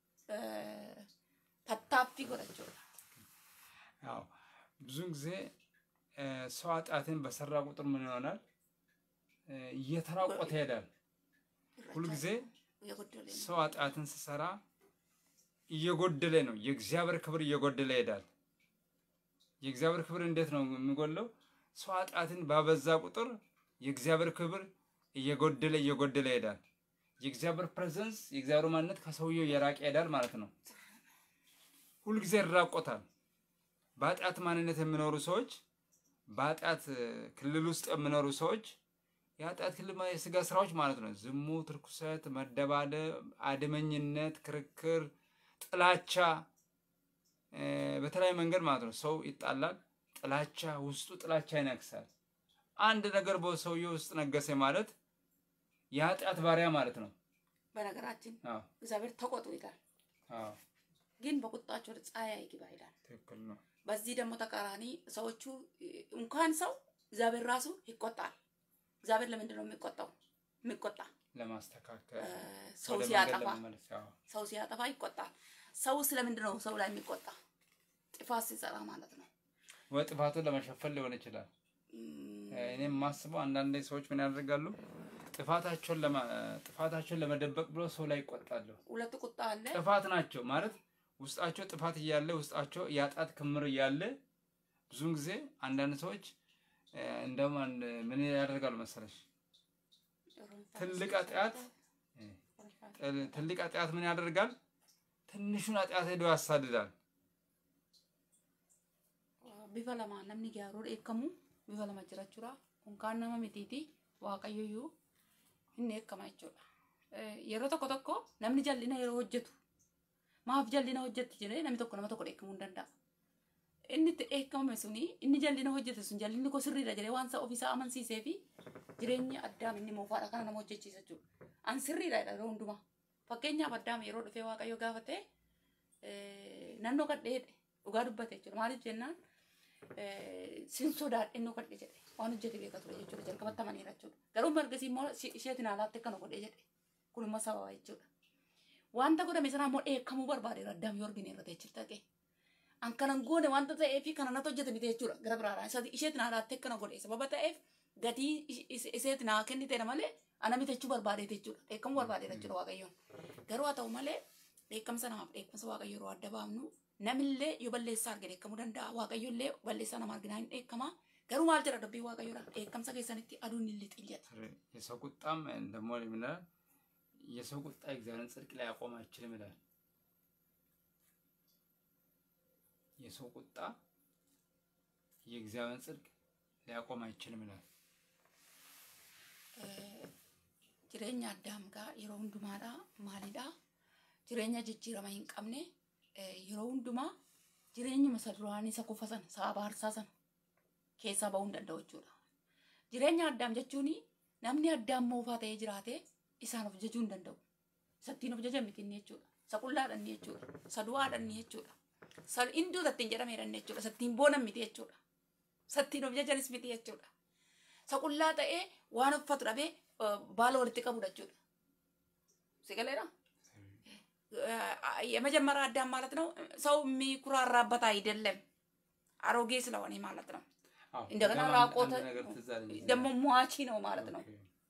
S2: tattaaffii godhachuudha.
S1: ያው ብዙን ጊዜ ሰው ኃጢአትን በሰራ ቁጥር ምን ይሆናል? እየተራቆተ ይሄዳል። ሁልጊዜ
S2: የጎደለ ነው።
S1: ሰው ኃጢአትን ሲሰራ እየጎደለ ነው። የእግዚአብሔር ክብር እየጎደለ ይሄዳል። የእግዚአብሔር ክብር እንዴት ነው የሚጎለው? ሰው ኃጢአትን ባበዛ ቁጥር የእግዚአብሔር ክብር እየጎደለ እየጎደለ ይሄዳል። የእግዚአብሔር ፕሬዘንስ የእግዚአብሔር ማንነት ከሰውየው እየራቀ ይሄዳል ማለት ነው። ሁልጊዜ ይራቆታል። በኃጢአት ማንነት የሚኖሩ ሰዎች በኃጢአት ክልል ውስጥ የሚኖሩ ሰዎች የኃጢአት ክልል ማለት የስጋ ስራዎች ማለት ነው። ዝሙት፣ ርኩሰት፣ መደባደብ፣ አድመኝነት፣ ክርክር፣ ጥላቻ እ፣ በተለያየ መንገድ ማለት ነው። ሰው ይጣላል። ጥላቻ ውስጡ ጥላቻ ይነግሳል። አንድ ነገር በሰውየው ውስጥ ነገሰ ማለት የኃጢአት ባሪያ ማለት ነው።
S2: በነገራችን
S1: አዎ
S2: እግዚአብሔር ተቆጡ ይላል፣
S1: አዎ
S2: ግን በቁጣቸው ወደ ፀሐይ አይግባ ይላል።
S1: ትክክል ነው።
S2: በዚህ ደግሞ ተቃራኒ ሰዎቹ እንኳን ሰው እግዚአብሔር ራሱ ይቆጣል። እግዚአብሔር ለምንድን ነው የሚቆጣው? የሚቆጣ
S1: ለማስተካከል
S2: እ፣ ሰው
S1: ወደ መንገድ
S2: ሲያጠፋ
S1: ለመመለስ ያው
S2: ሰው ሲያጠፋ ይቆጣል። ሰው ስለምንድን ነው ሰው ላይ የሚቆጣ? ጥፋት ሲሰራ ማለት ነው።
S1: ወይ ጥፋቱን ለመሸፈን ሊሆን ይችላል።
S2: እም፣
S1: እኔ የማስበው አንዳንድ ሰዎች ምን ያደርጋሉ? ጥፋታቸውን ለማ ጥፋታቸውን ለመደበቅ ብሎ ሰው ላይ ይቆጣሉ።
S2: ሁለት ቁጣ አለ።
S1: ጥፋት ናቸው ማለት ውስጣቸው ጥፋት እያለ ውስጣቸው የኃጢአት ክምር እያለ ብዙውን ጊዜ አንዳንድ ሰዎች እ፣ እንደውም አንድ ምን ያደርጋሉ መሰለሽ ትልቅ ኃጢአት ጥል- ትልቅ ኃጢአት ምን ያደርጋል? ትንሹን ኃጢአት ሄዶ ያሳድዳል።
S2: bifa lama namni gaaruu dheekkamu bifa lama jirachuudha kun kaan nama mitiiti waaqayyoyyuu hin dheekkama jechuudha Eh, yeroo tokko tokko namni jallina yeroo hojjetu maaf jallina hojjetti jedhee namni tokko nama tokko dheekkamuu hin danda'a inni itti dheekkamame suni inni jallina hojjete sun jallinni koo sirriidha jedhee waan isa ofiisaa amansiisee fi jireenya addaam inni moofaadha kana nama hojjechiisa jechuudha an sirriidha jedha yeroo hundumaa fakkeenyaaf addaam yeroo dhufee waaqayyo gaafate nannoo kadheedhe dhugaa dubbate jechuudha maaliif jennaan sin sodaadhe innoo kadhe jedhe waan hojjete beeka ture jechuudha jalqabatti amaniira jechuudha garuu margasii immoo si- isheetiin haalaatti akkana godhe jedhe kun immoo sababa jechuudha wanta godhame sanaa immoo dheekkamuu barbaadeera addaam yoo argine irratti jechuudha dhaqee an kanan goone wanta ta'ee fi kana natti hojjete miti jechuudha gara biraadhaan isa isheetiin haalaatti akkana godhe sababa ta'eef gatii is- is- iseetiin haa kennite malee ana mitachuu barbaadeet jechuudha dheekkamuu barbaadeera jechuudha waaqayyoon garuu haa ta'u malee dheekkamsa namaaf dheekkamsa waaqayyo yeroo adda baafnu namillee yoo balleessaa arge dheekkamuu danda'a waaqayyollee balleessaa nama arginaa hin dheekkama garuu maal jedha dubbii waaqayyoodha dheekkamsa keessanitti aduun hin lixin jedha
S1: የሰው ቁጣም ደግሞ ምን ይላል? የሰው ቁጣ የእግዚአብሔርን ጽድቅ ላይ ያቆም አይችልም ይላል። የሰው ቁጣ የእግዚአብሔርን ጽድቅ ሊያቆም አይችልም ይላል።
S2: jireenya addaamgaa yeroo hundumaadha maalidha jireenya jijjiirama hin qabne eh, yeroo hundumaa jireenyuma isa duraan isa kufa sana isa abaarsaa sana keessaa ba'uu hin danda'u jechuudha jireenya addaam jechuun namni addaam moofaa ta'ee jiraate isaan of jajuu hin danda'u isattiin of jajan miti inni jechuudha isa qullaadha inni jechuudha isa du'aadha inni jechuudha isa hinduu isattiin jedhameedha inni jechuudha isattiin boonan miti jechuudha isattiin of jajanis miti jechuudha isa qullaa ta'ee waan uffatu dhabee eh, baala walitti qabudha jechuudha sigaleedha የመጀመሪያ አዳም ማለት ነው ሰው የሚኩራራበት አይደለም አሮጌ ስለሆነ ማለት ነው
S1: አዎ፣
S2: እንደገና
S1: በጣም አንድ-
S2: ራቆተ
S1: አንድ ነገር ትዝ አለኝ እዚህ
S2: ደግሞ
S1: ላይ።
S2: ሟቺ ነው ማለት ነው
S1: ኦኬ።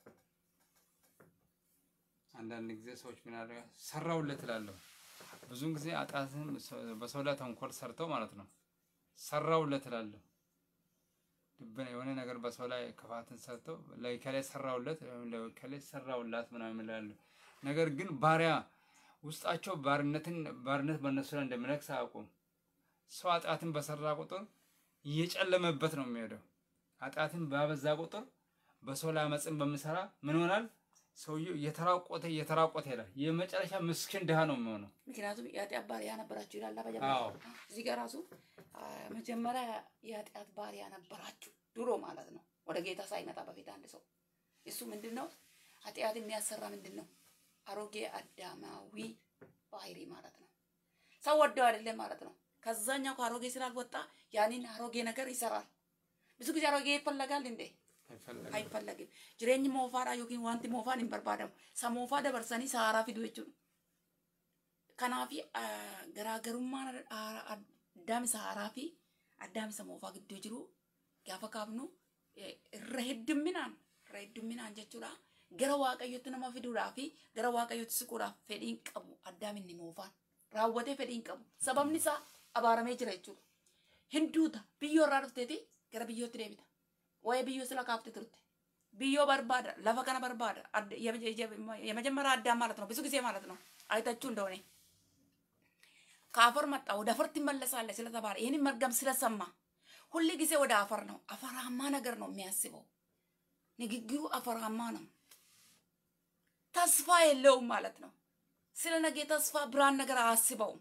S1: አንዳንድ ጊዜ ሰዎች ምን ያደርጋል? ሰራውለት እላለሁ። ብዙውን ጊዜ አጣትን በሰው ላይ ተንኮል ሰርተው ማለት ነው። ሰራውለት እላለሁ። ልብን የሆነ ነገር በሰው ላይ ክፋትን ሰርተው ለከላይ ሰራውለት ወይም ለከላይ ሰራውላት ምናምን ይላሉ። ነገር ግን ባሪያ ውስጣቸው ባርነትን ባርነት በእነሱ ላይ እንደሚነግስ አያውቁም። ሰው ኃጢአትን በሰራ ቁጥር እየጨለመበት ነው የሚሄደው። ኃጢአትን ባበዛ ቁጥር በሰው ላይ አመፅን በሚሰራ ምን ይሆናል? ሰውየው እየተራቆተ እየተራቆተ ይሄዳል። የመጨረሻ ምስኪን ድሃ ነው የሚሆነው።
S2: ምክንያቱም የኃጢአት ባሪያ ነበራችሁ ይላል
S1: አዎ።
S2: መጀመሪያ እዚህ ጋር ራሱ አ፣ መጀመሪያ የኃጢአት ባሪያ ነበራችሁ ድሮ ማለት ነው ወደ ጌታ ሳይመጣ በፊት አንድ ሰው እሱ ምንድን ነው ኃጢአት የሚያሰራ ምንድን ነው? አሮጌ አዳማዊ ባህሪ ማለት ነው። ሰው ወደው አይደለም ማለት ነው። ከዛኛው ከአሮጌ ስላልወጣ ያንን አሮጌ ነገር ይሰራል። ብዙ ጊዜ አሮጌ ይፈለጋል እንዴ?
S1: አይፈለግም።
S2: አይፈለግም። Jireenyi moofaadha yookiin wanti moofaan hin barbaadamu. Sa moofaa dabarsanii sa haaraa fidu jechuudha. Kanaaf garaagarummaan addaam isa haaraa fi addaam isa moofaa gidduu jiru gaafa kaafnu eh, irra heddumminaan irra heddumminaan jechuudha. Gara waaqayyotti nama fiduudhaa fi gara waaqayyotti siquudhaaf fedhiin qabu addaam inni moofaan raawwatee fedhiin qabu. Sababni isaa abaaramee jira jechuudha. Hinduuta biyyoo irraa dhufteeti gara biyyootti deebita. ወይ ብዮ ስለካፍት ትርት ብዮ በርባዳ ለፈ ከነ በርባዳ አድ- የመጀ- የመጀ- የመጀመሪያ አዳም ማለት ነው። ብዙ ጊዜ ማለት ነው አይታችሁ እንደሆነ ከአፈር መጣ ወደ አፈር ትመለሳለህ ስለተባለ ይህንን መርገም ስለሰማ ሁል ጊዜ ወደ አፈር ነው። አፈራማ ነገር ነው የሚያስበው። ንግግሩ አፈራማ ነው። ተስፋ የለውም ማለት ነው። ስለ ነገ ተስፋ ብርሃን ነገር አያስበውም።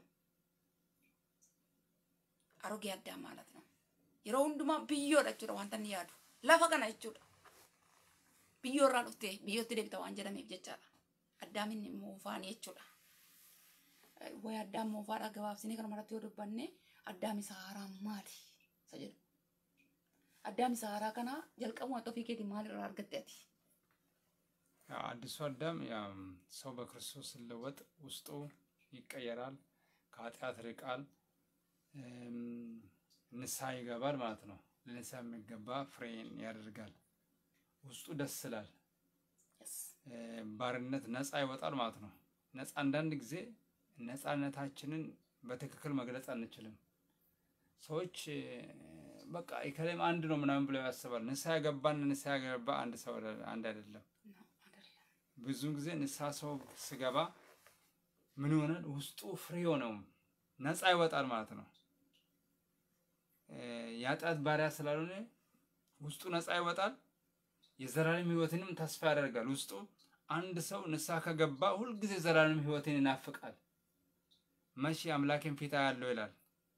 S2: አሮጌ አዳም ማለት ነው። yeroo hundumaa biyyoodha jechuudha wanta inni yaadu lafa kana jechuudha biyyoo irraa dhuftee biyyootti deebita waan jedhameef jechaadha addaamin moofaanii jechuudha way addaam moofaadha gabaabsinee kana maratti yoo dubbanne addaam isa haaraa maali isa jedhu addaam isa haaraa kana jalqabuma ofii keetii maal irraa argatte ati
S1: ያው አዲሱ አዳም ያው ሰው በክርስቶስ ሲለወጥ ውስጡ ይቀየራል፣ ከኃጢአት ርቃል፣ እም፣ ንስሐ ይገባል ማለት ነው። ለንስሐ የሚገባ ፍሬን ያደርጋል። ውስጡ ደስ ይላል።
S2: Yes.
S1: እ፣ ባርነት ነፃ ይወጣል ማለት ነው። ነፃ አንዳንድ ጊዜ ነፃነታችንን በትክክል መግለጽ አንችልም። ሰዎች እ፣ በቃ ኢከሌም አንድ ነው ምናምን ብለው ያስባል። ንስሐ የገባና ንስሐ ያገባ አንድ ሰው አይደለ- አንድ አይደለም።
S2: No, አይደለም።
S1: ብዙ ጊዜ ንስሐ ሰው ስገባ ምን ይሆናል? ውስጡ ፍሬ ሆነው ነፃ ይወጣል ማለት ነው። እ፣ የኃጢአት ባሪያ ስላልሆነ ውስጡ ነፃ ይወጣል። የዘላለም ሕይወትንም ተስፋ ያደርጋል። ውስጡ አንድ ሰው ንስሐ ከገባ ሁልጊዜ ዘላለም ሕይወትን ይናፍቃል። መቼ አምላኬን ፊት አያለው ይላል።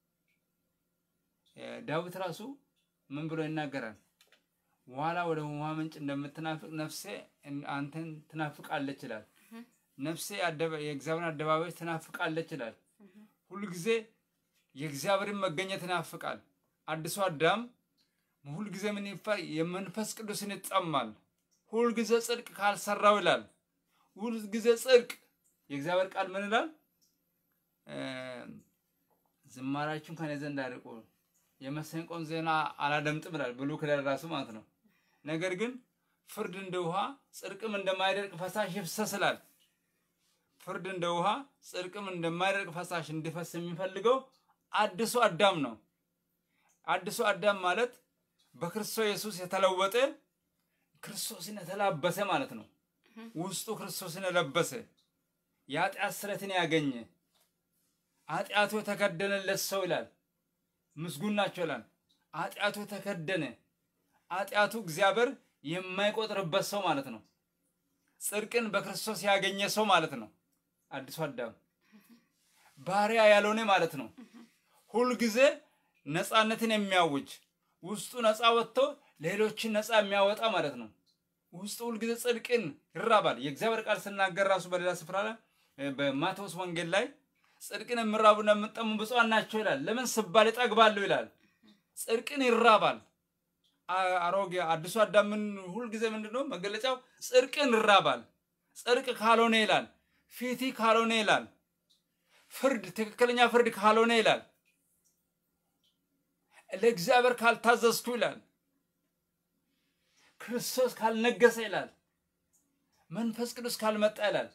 S1: እ፣ ዳዊት ራሱ ምን ብሎ ይናገራል? ዋላ ወደ ውሃ ምንጭ እንደምትናፍቅ ነፍሴ እን- አንተን ትናፍቃለች ይላል። ነፍሴ አደባ- የእግዚአብሔርን አደባባዮች ትናፍቃለች ይላል። ሁሉ ጊዜ የእግዚአብሔርን መገኘት ይናፍቃል። አዲሱ አዳም ሁል ጊዜ ምን ይፋ የመንፈስ ቅዱስን ይጠማል። ሁል ጊዜ ጽድቅ ካልሰራው ይላል። ሁል ጊዜ ጽድቅ የእግዚአብሔር ቃል ምን ይላል? እ፣ ዝማሬያችሁን ከኔ ዘንድ አርቁ የመሰንቆን ዜና አላደምጥም ይላል ብሉይ ኪዳን ራሱ ማለት ነው። ነገር ግን ፍርድ እንደ ውሃ ጽድቅም እንደማይደርቅ ፈሳሽ ይፍሰስ ይላል። ፍርድ እንደ ውሃ ጽድቅም እንደማይደርቅ ፈሳሽ እንዲፈስ የሚፈልገው አዲሱ አዳም ነው። አዲሱ አዳም ማለት በክርስቶስ ኢየሱስ የተለወጠ ክርስቶስን የተላበሰ ማለት ነው። ውስጡ ክርስቶስን የለበሰ የኃጢአት ስረትን ያገኘ ኃጢአቱ የተከደነለት ሰው ይላል። ምስጉን ናቸው ይላል። ኃጢአቱ የተከደነ ኃጢአቱ እግዚአብሔር የማይቆጥርበት ሰው ማለት ነው። ጽድቅን በክርስቶስ ያገኘ ሰው ማለት ነው። አዲሱ አዳም ባሪያ ያልሆነ ማለት ነው። ሁልጊዜ ነፃነትን የሚያውጅ ውስጡ ነፃ ወጥቶ ሌሎችን ነፃ የሚያወጣ ማለት ነው። ውስጡ ሁልጊዜ ጽድቅን ይራባል። የእግዚአብሔር ቃል ስናገር ራሱ በሌላ ስፍራ ላይ እ፣ በማቴዎስ ወንጌል ላይ ጽድቅን የሚራቡና የሚጠሙ ብፁዓን ናቸው ይላል። ለምን ስባል ይጠግባሉ ይላል። ጽድቅን ይራባል። አ- አሮጌ አዲሱ አዳም ምን ሁልጊዜ ምንድን ነው መገለጫው? ጽድቅን ይራባል። ጽድቅ ካልሆነ ይላል፣ ፊቲ ካልሆነ ይላል፣ ፍርድ ትክክለኛ ፍርድ ካልሆነ ይላል፣ ለእግዚአብሔር ካልታዘዝኩ ይላል፣ ክርስቶስ ካልነገሰ ይላል፣ መንፈስ ቅዱስ ካልመጣ ይላል።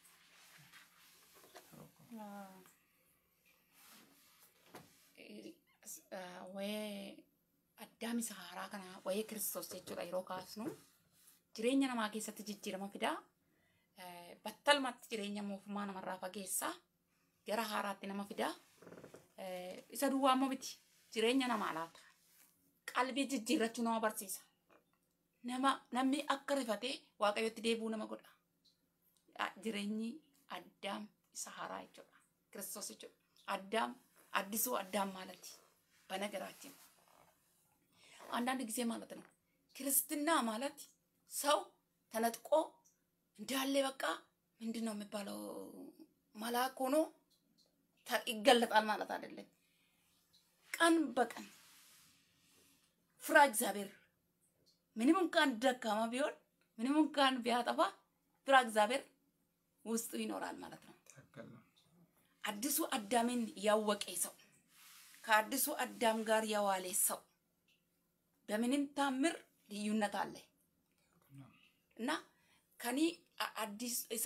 S2: wayee addaam isa haaraa kana wayee kiristoos jechuudha yeroo kaasnu jireenya namaa keessatti jijjiirama fidaa Eh, battalumatti jireenya mootummaa namarraa fageessaa gara haaraatti nama fidaa Eh, isa duwwaa immoo miti jireenya namaa laata qalbii jijjiirrachuu nama barsiisa nama namni akka rifatee waaqayyotti deebi'uu nama godha Ah, jireenyi addaam isa haaraa jechuudha kiristoos jechuudha addaam addisuu addaam ማለቲ በነገራችን አንዳንድ ጊዜ ማለት ነው ክርስትና ማለት ሰው ተነጥቆ እንዳለ በቃ ምንድን ነው የሚባለው መልአክ ሆኖ ተ- ይገለጣል ማለት አይደለም። ቀን በቀን ፍራ እግዚአብሔር። ምንም እንኳን ደካማ ቢሆን ምንም እንኳን ቢያጠፋ ፍራ እግዚአብሔር ውስጡ ይኖራል ማለት ነው።
S1: ትክክል ነው።
S2: አዲሱ አዳምን ያወቀ ሰው ከአዲሱ አዳም ጋር የዋለ ሰው በምንም ታምር ልዩነት አለ እና ከኒ አ- አዲስ isa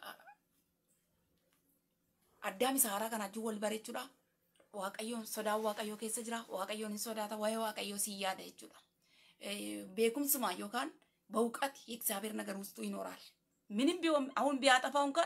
S2: addaam isa haaraa kana wajjin wal bareechuudha waaqayyoon sodaa waaqayyoo keessa jira waaqayyoon hin sodaata waa'ee waaqayyoo si yaada jechuudha Eh, beekumsuma yookaan በእውቀት የእግዚአብሔር ነገር ውስጡ ይኖራል ምንም ቢሆን አሁን ቢያጠፋው እንኳን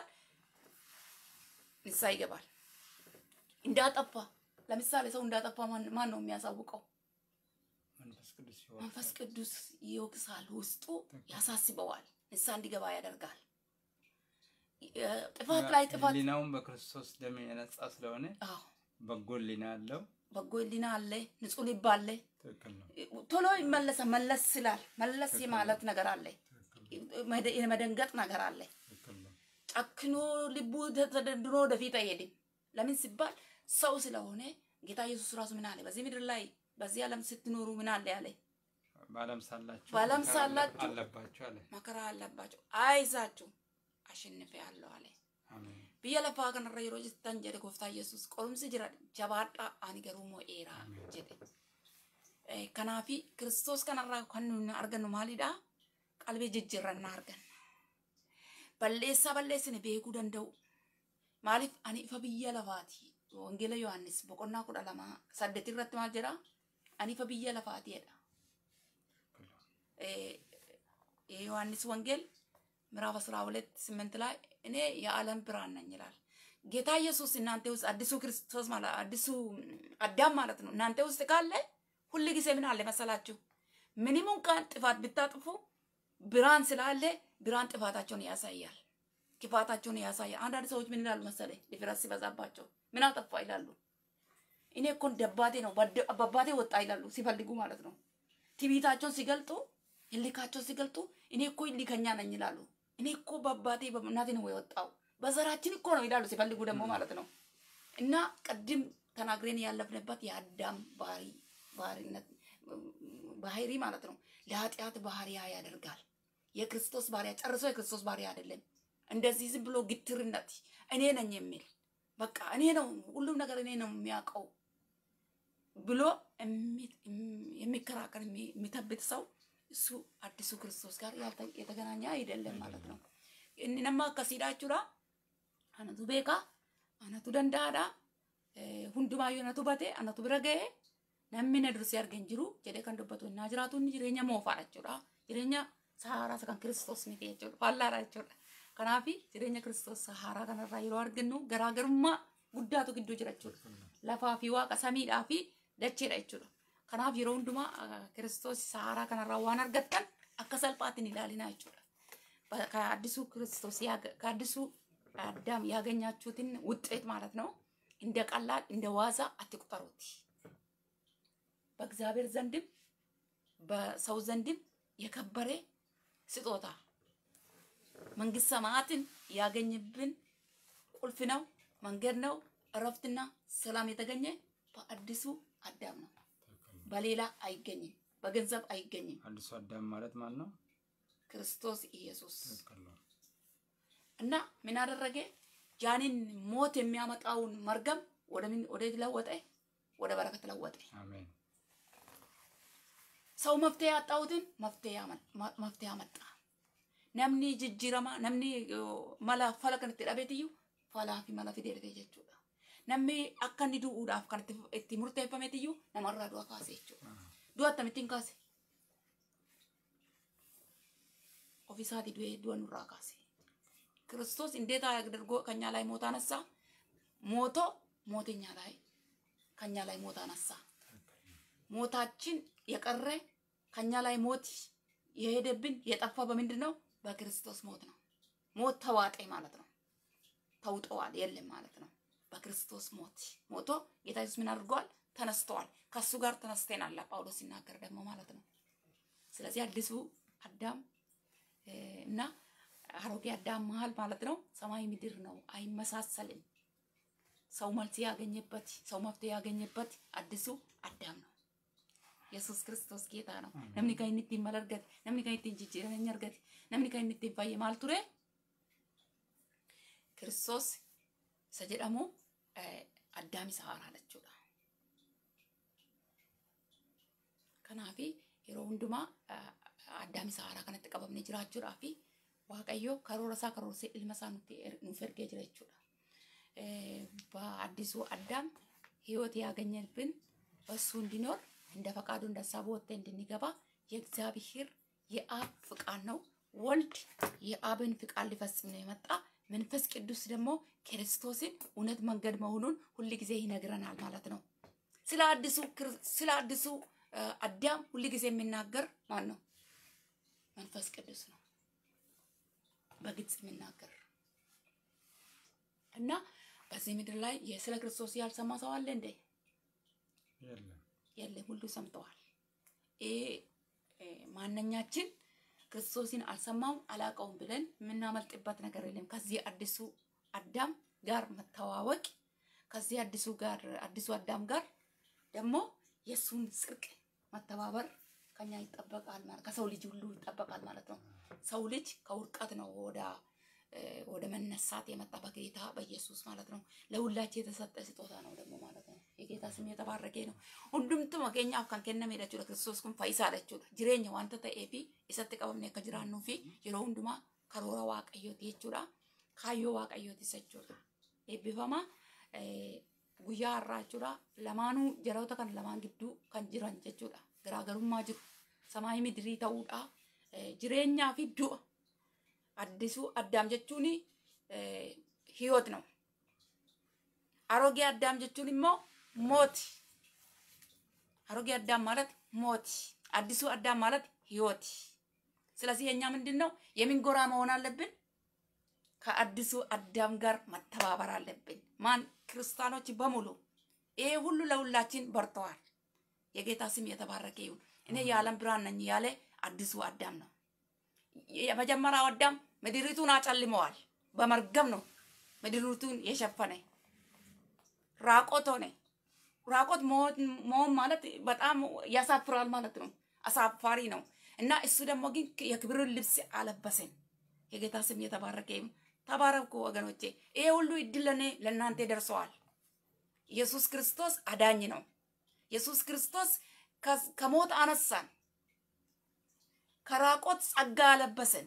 S2: ንስሐ ይገባል እንዳጠፋ ለምሳሌ ሰው እንዳጠፋ ማን ማን ነው የሚያሳውቀው
S1: መንፈስ ቅዱስ
S2: መንፈስ
S1: ይወርዳል።
S2: ቅዱስ ይወቅሳል፣ ውስጡ ያሳስበዋል፣ ንስሐ እንዲገባ ያደርጋል። እ፣ ጥፋት ላይ ጥፋት
S1: ህሊናውን በክርስቶስ ደም የነጻ ስለሆነ
S2: አዎ፣
S1: በጎ ህሊና ያለው
S2: በጎ ህሊና አለ፣ ንጹህ ልብ አለ።
S1: ትክክል ነው።
S2: ቶሎ ይመለሳል። መለስ ስላል መለስ የማለት ነገር አለ፣ መደ- የመደንገጥ ነገር አለ።
S1: ትክክል ነው።
S2: ጨክኖ ልቡ ተ- ተደንድኖ ወደፊት አይሄድም። ለምን ሲባል ሰው ስለሆነ ጌታ ኢየሱስ ራሱ ምን አለ? በዚህ ምድር ላይ በዚህ ዓለም ስትኖሩ ምን አለ ያለ
S1: በዓለም ሳላችሁ
S2: በዓለም
S1: መከራ
S2: ሳላችሁ
S1: አለባችሁ አለ።
S2: መከራ አለባቸው፣ አይዛችሁ አሸንፌአለሁ አለ።
S1: አሜን።
S2: biyya lafaa kanarra yeroo jirtan jedhe gooftaa yesus qorumsi jira jabaadhaa ani garuu mo'eera jedhe Eh, kanaafi kiristoos kanarraa kan nuyi argannu maalidha qalbii jijjiirrannaa arganna balleessaa balleessine beekuu danda'u maaliif ani ifa biyya lafaati wangeela yohannis boqonnaa kudha lama saddeet irratti maal jedha ani ifa biyya lafaati jedha Eh, የዮሐንስ ወንጌል ምዕራፍ 12 ስምንት ላይ እኔ የዓለም ብርሃን ነኝ ይላል። ጌታ ኢየሱስ እናንተ ውስጥ አዲሱ ክርስቶስ ማለት አዲሱ አዳም ማለት ነው። እናንተ ውስጥ ካለ ሁል ጊዜ ምን አለ መሰላችሁ? ምንም እንኳን ጥፋት ብታጥፉ ብርሃን ስላለ ብርሃን ጥፋታቸውን ያሳያል፣ ክፋታቸውን ያሳያል። አንዳንድ ሰዎች ምን ይላሉ መሰለ ድፍረት ሲበዛባቸው ምን አጠፋ ይላሉ። እኔ እኮ ደባቴ ነው በደ- በአባቴ ወጣ ይላሉ ሲፈልጉ ማለት ነው። ትዕቢታቸውን ሲገልጡ እልካቸውን ሲገልጡ እኔ እኮ እልከኛ ነኝ ይላሉ። እኔ እኮ በአባቴ በእናቴ ነው የወጣው በዘራችን እኮ ነው ይላሉ ሲፈልጉ ደግሞ ማለት ነው። እና ቅድም ተናግሬን ያለፍንበት የአዳም ባህሪ ባህሪነት ባህሪ ማለት ነው ለኃጢአት ባህሪያ ያደርጋል። የክርስቶስ ባህሪያ ጨርሶ የክርስቶስ ባህሪያ አይደለም። እንደዚህ ዝም ብሎ ግትርነት እኔ ነኝ የሚል በቃ እኔ ነው ሁሉም ነገር እኔ ነው የሚያውቀው ብሎ የሚ- የሚከራከር የሚ- የሚተብት ሰው እሱ አዲሱ ክርስቶስ ጋር ያልተ- የተገናኘ አይደለም ማለት ነው። inni nama akkasiidha jechuudha. Anatu beeka, anatu danda'aadha. Eh, Hundumaayyuu anatu bate, anatu bira ga'e, namni na dursee arge hin jiru jedhee kan dubbatu innaa jiraatu inni jireenya moofaadha jechuudha. Jireenya sahaaraa isa kan kiristoos miti jechuudha. Faallaadha jechuudha. Kanaaf jireenya kiristoos sahaaraa kanarraa yeroo argannu garaagarummaa guddaatu gidduu jira jechuudha. Lafaa fi waaqa samiidhaa fi dacheedha jechuudha. Kanaaf yeroo hundumaa ah, kiristoos sahaaraa kanarraa waan argattan akka salphaatti hin ilaalinaa jechuudha. በ- ከአዲሱ ክርስቶስ ያገ- ከአዲሱ አዳም ያገኛችሁትን ውጤት ማለት ነው እንደ ቀላል እንደ ዋዛ አትቁጠሩት። በእግዚአብሔር ዘንድም በሰው ዘንድም የከበረ ስጦታ መንግስት ሰማያትን ያገኝብን ቁልፍ ነው፣ መንገድ ነው፣ እረፍትና ሰላም የተገኘ በአዲሱ አዳም ነው። በሌላ አይገኝም፣ በገንዘብ አይገኝም።
S1: አዲሱ አዳም ማለት ማን ነው?
S2: ክርስቶስ ኢየሱስ
S1: ትክክል ነው።
S2: እና ምን አደረገ? ያንን ሞት የሚያመጣውን መርገም ወደ ምን ወደ ለወጠ? ወደ በረከት ለወጠ።
S1: አሜን።
S2: ሰው መፍትሄ ያጣሁትን መፍትሄ ያመ- ማ- መፍትሄ አመጣ። ነምኒ ጅጅረማ ነምኒ ዮ, mala fala kan itti dhabeetiyyuu falaa fi mala fidee dhufe jechuudha. Namni akka inni du'uudhaaf kan itti- itti murteeffameetiyyuu namarraa du'a kaase jechuudha. Du'a akkamittiin kaase? Ofiisaatii du'ee du'a nurraa kaase. ክርስቶስ እንዴት አድርጎ ከኛ ላይ ሞት አነሳ? ሞቶ ሞት እኛ ላይ ከኛ ላይ ሞት አነሳ። ሞታችን የቀረ ከኛ ላይ ሞት የሄደብን የጠፋ በምንድን ነው? በክርስቶስ ሞት ነው። ሞት ተዋጠ ማለት ነው። ተውጠዋል የለም ማለት ነው። በክርስቶስ ሞት ሞቶ ጌታ ኢየሱስ ምን አድርጓል? ተነስተዋል። ከሱ ጋር ተነስተናል። ጳውሎስ ሲናገር ደግሞ ማለት ነው። ስለዚህ አዲሱ አዳም እና አሮጌ አዳም መሀል ማለት ነው ሰማይ ምድር ነው፣ አይመሳሰልም። ሰው መልስ ያገኘበት ሰው መፍትሄ ያገኘበት አዲሱ አዳም ነው። ኢየሱስ ክርስቶስ ጌታ ነው። ነምኒ ከን ittiin mal argate namni kan ittiin jijjiirama argate namni kan inni ittiin fayyee maal ture kiristoos isa jedhamu addaam isa haaraadha jechuudha. Kanaaf yeroo hundumaa addaam isa haaraa kanatti qabamnee jiraachuudhaa fi waaqayyo karoora isaa karoorsee ilma isaa nutti nuuf ergee jira jechuudha. በአዲሱ አዳም ህይወት ያገኘብን በሱ እንዲኖር እንደ ፈቃዱ እንደ ሀሳቡ ወጥተን እንድንገባ የእግዚአብሔር የአብ ፍቃድ ነው። ወልድ የአብን ፍቃድ ሊፈጽም ነው የመጣ። መንፈስ ቅዱስ ደግሞ ክርስቶስን እውነት መንገድ መሆኑን ሁል ጊዜ ይነግረናል ማለት ነው። ስለ አዲሱ ስለ አዲሱ አዳም ሁል ጊዜ የሚናገር ማን ነው? መንፈስ ቅዱስ ነው። በግልጽ የሚናገር እና በዚህ ምድር ላይ ስለ ክርስቶስ ያልሰማ ሰው አለ እንዴ? የለም፣ ሁሉ ሰምተዋል። ይሄ ማንኛችን ክርስቶስን አልሰማውም አላውቀውም ብለን የምናመልጥበት ነገር የለም። ከዚህ አዲሱ አዳም ጋር መተዋወቅ ከዚህ አዲሱ ጋር አዲሱ አዳም ጋር ደግሞ የእሱን ጽድቅ መተባበር ከኛ ይጠበቃል ማለት ከሰው ልጅ ሁሉ ይጠበቃል ማለት ነው። ሰው ልጅ ከውድቀት ነው ወደ ወደ መነሳት የመጣ በጌታ በኢየሱስ ማለት ነው። ለሁላችን የተሰጠ ስጦታ ነው ደግሞ ማለት ነው። የጌታ ስም የተባረከ ነው። ሁንዱምቱ መገኛaf kan kenname jechuudha kiristoos kun fayyisaa jechuudha jireenya wanta ta'ee fi isatti qabamne akka jiraannuu fi yeroo hundumaa karoora waaqayyooti jechuudha kaayyoo waaqayyooti jechuudha eebbifama guyyaa har'aa jechuudha lamaanuu jaroota kan lamaan gidduu kan jiran jechuudha garaagarummaa jiru samaayii midirii ta'uudha jireenyaa fi du'a አዲሱ አዳም ጀቹኒ ህይወት ነው። አሮጌ አዳም ጀቹን ሞ ሞት። አሮጌ አዳም ማለት ሞት፣ አዲሱ አዳም ማለት ህይወት። ስለዚህ የኛ ምንድን ነው የምንጎራ መሆን አለብን? ከአዲሱ አዳም ጋር መተባበር አለብን። ማን ክርስቲያኖች በሙሉ ይሄ ሁሉ ለሁላችን በርተዋል። የጌታ ስም የተባረከ ይሁን። እኔ የዓለም ብርሃን ነኝ ያለ አዲሱ አዳም ነው። የመጀመሪያው አዳም ምድሪቱን አጨልመዋል። በመርገም ነው ምድሪቱን የሸፈነ። ራቆት ሆነ። ራቆት መሆን ማለት በጣም ያሳፍራል ማለት ነው። አሳፋሪ ነው እና እሱ ደግሞ ግን የክብርን ልብስ አለበሰን። የጌታ ስም የተባረከ ይሁን። ተባረኩ ወገኖቼ። ይሄ ሁሉ እድል ለእኔ ለእናንተ ደርሰዋል። ኢየሱስ ክርስቶስ አዳኝ ነው። ኢየሱስ ክርስቶስ ከሞት አነሳን። ከራቆት ጸጋ አለበሰን።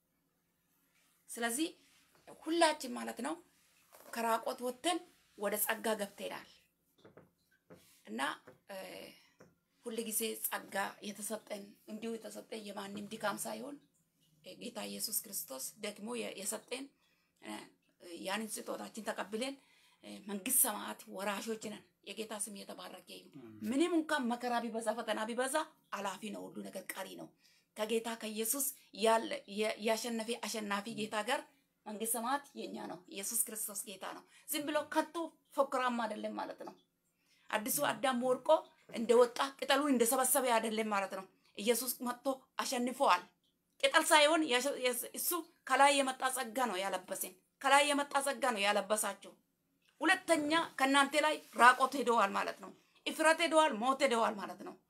S2: ስለዚህ ሁላችን ማለት ነው ከራቆት ወጥተን ወደ ጸጋ ገብተናል እና ሁል ጊዜ ጸጋ የተሰጠን እንዲሁ የተሰጠን የማንም ድካም ሳይሆን ጌታ ኢየሱስ ክርስቶስ ደግሞ የሰጠን ያንን ስጦታችን ተቀብለን መንግስት ሰማያት ወራሾች ነን። የጌታ ስም የተባረከ ይሁን። ምንም እንኳን መከራ ቢበዛ ፈተና ቢበዛ አላፊ ነው፣ ሁሉ ነገር ቀሪ ነው። ከጌታ ከኢየሱስ ያሸነፈ አሸናፊ ጌታ ጋር መንግስት ሰማያት የኛ ነው። ኢየሱስ ክርስቶስ ጌታ ነው። ዝም ብሎ ከቶ ፎክራማ አይደለም ማለት ነው። አዲሱ አዳም ወርቆ እንደወጣ ቅጠሉን እንደሰበሰበ አይደለም ማለት ነው። ኢየሱስ መጥቶ አሸንፈዋል። ቅጠል ሳይሆን እሱ ከላይ የመጣ ጸጋ ነው ያለበሰን። ከላይ የመጣ ጸጋ ነው ያለበሳቸው። ሁለተኛ ከእናንተ ላይ ራቆት ሄደዋል ማለት ነው። እፍረት ሄደዋል፣ ሞት ሄደዋል ማለት ነው።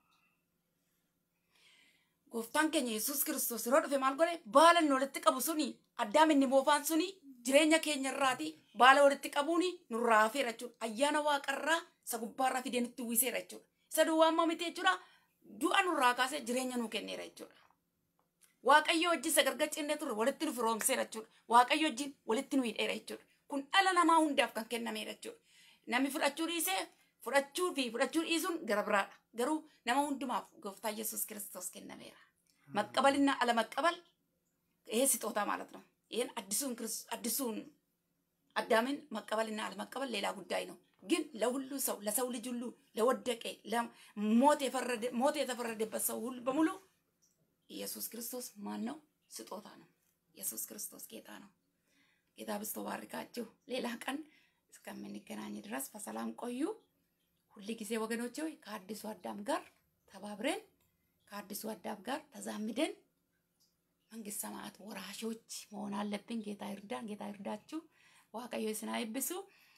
S2: gooftaan keenya yesus kiristoos yeroo dhufe maal godhe baala inni walitti qabu suni addaam inni moofaan suni jireenya keenya irraati baala walitti qabuuni nurraa hafeera jechuudha. Ayyaana waaqarraa isa gubbaarraa fidee nutti uwwiseera jechuudha. Isa duwwaammaa miti jechuudha. Du'a nurraa kaasee jireenya nuu kenneera jechuudha. Waaqayyo wajjin sagargar cinnee turre walitti nu firoomseera jechuudha. Waaqayyo wajjin walitti nu hidheera jechuudha. Kun dhala namaa hundaaf kan kennameera jechuudha. Namni fudhachuu dhiisee fudhachuu fi fudhachuu dhiisuun gara biraadha. Garuu nama hundumaaf gooftaa Yesuus Kiristoos kennameera. መቀበልና አለመቀበል ይሄ ስጦታ ማለት ነው። ይህን አዲሱን አዲሱን አዳምን መቀበልና አለመቀበል ሌላ ጉዳይ ነው። ግን ለሁሉ ሰው ለሰው ልጅ ሁሉ ለወደቀ ሞት የተፈረደበት ሰው ሁሉ በሙሉ ኢየሱስ ክርስቶስ ማን ነው? ስጦታ ነው። ኢየሱስ ክርስቶስ ጌታ ነው። ጌታ ብስቶ ባርካችሁ። ሌላ ቀን እስከምንገናኝ ድረስ በሰላም ቆዩ። ሁል ጊዜ ወገኖች ሆይ ከአዲሱ አዳም ጋር ተባብረን ከአዲሱ አዳም ጋር ተዛምደን መንግስት ሰማያት ወራሾች መሆን አለብን። ጌታ ይርዳን። ጌታ ይርዳችሁ። ዋቀዮ ስና ይብሱ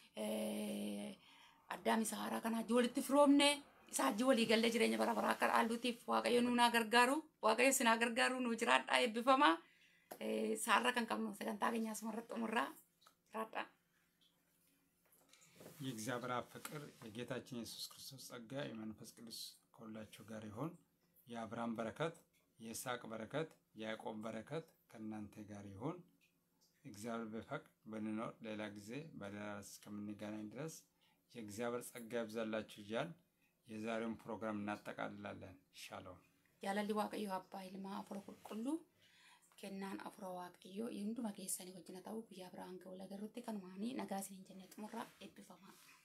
S2: አዳሚ ሰሃራ ከና ጆልት ፍሮምኔ ኢሳጅ ወሊ ገለ ጅሬኛ በረበራ ከር አሉቲፍ ዋቀዮ ኑና ገርጋሩ ዋቀዮ ስና ገርጋሩ ኑ ጅራዳ ኤብፈማ ሳራ ከን ቀብኑ ሰገንታ ገኛ ስመረጥ ሙራ ጅራዳ
S1: የእግዚአብሔር አብ ፍቅር የጌታችን የኢየሱስ ክርስቶስ ጸጋ የመንፈስ ቅዱስ ከሁላችሁ ጋር ይሁን። የአብርሃም በረከት፣ የይስሐቅ በረከት፣ የያዕቆብ በረከት ከእናንተ ጋር ይሁን። እግዚአብሔር ቢፈቅድ ብንኖር ሌላ ጊዜ በሌላ ርዕስ እስከምንገናኝ ድረስ የእግዚአብሔር ጸጋ ያብዛላችሁ እያል የዛሬውን ፕሮግራም እናጠቃልላለን። ሻሎም
S2: jaalalli waaqayyo abbaa ilmaa afura qulqulluu kennaan afura waaqayyo hunduma keessanii wajjina ta'uu guyyaa biraan ga'u lagarrutti kanumaanii nagaa isiniin jennee xumurraa eebbifamaa.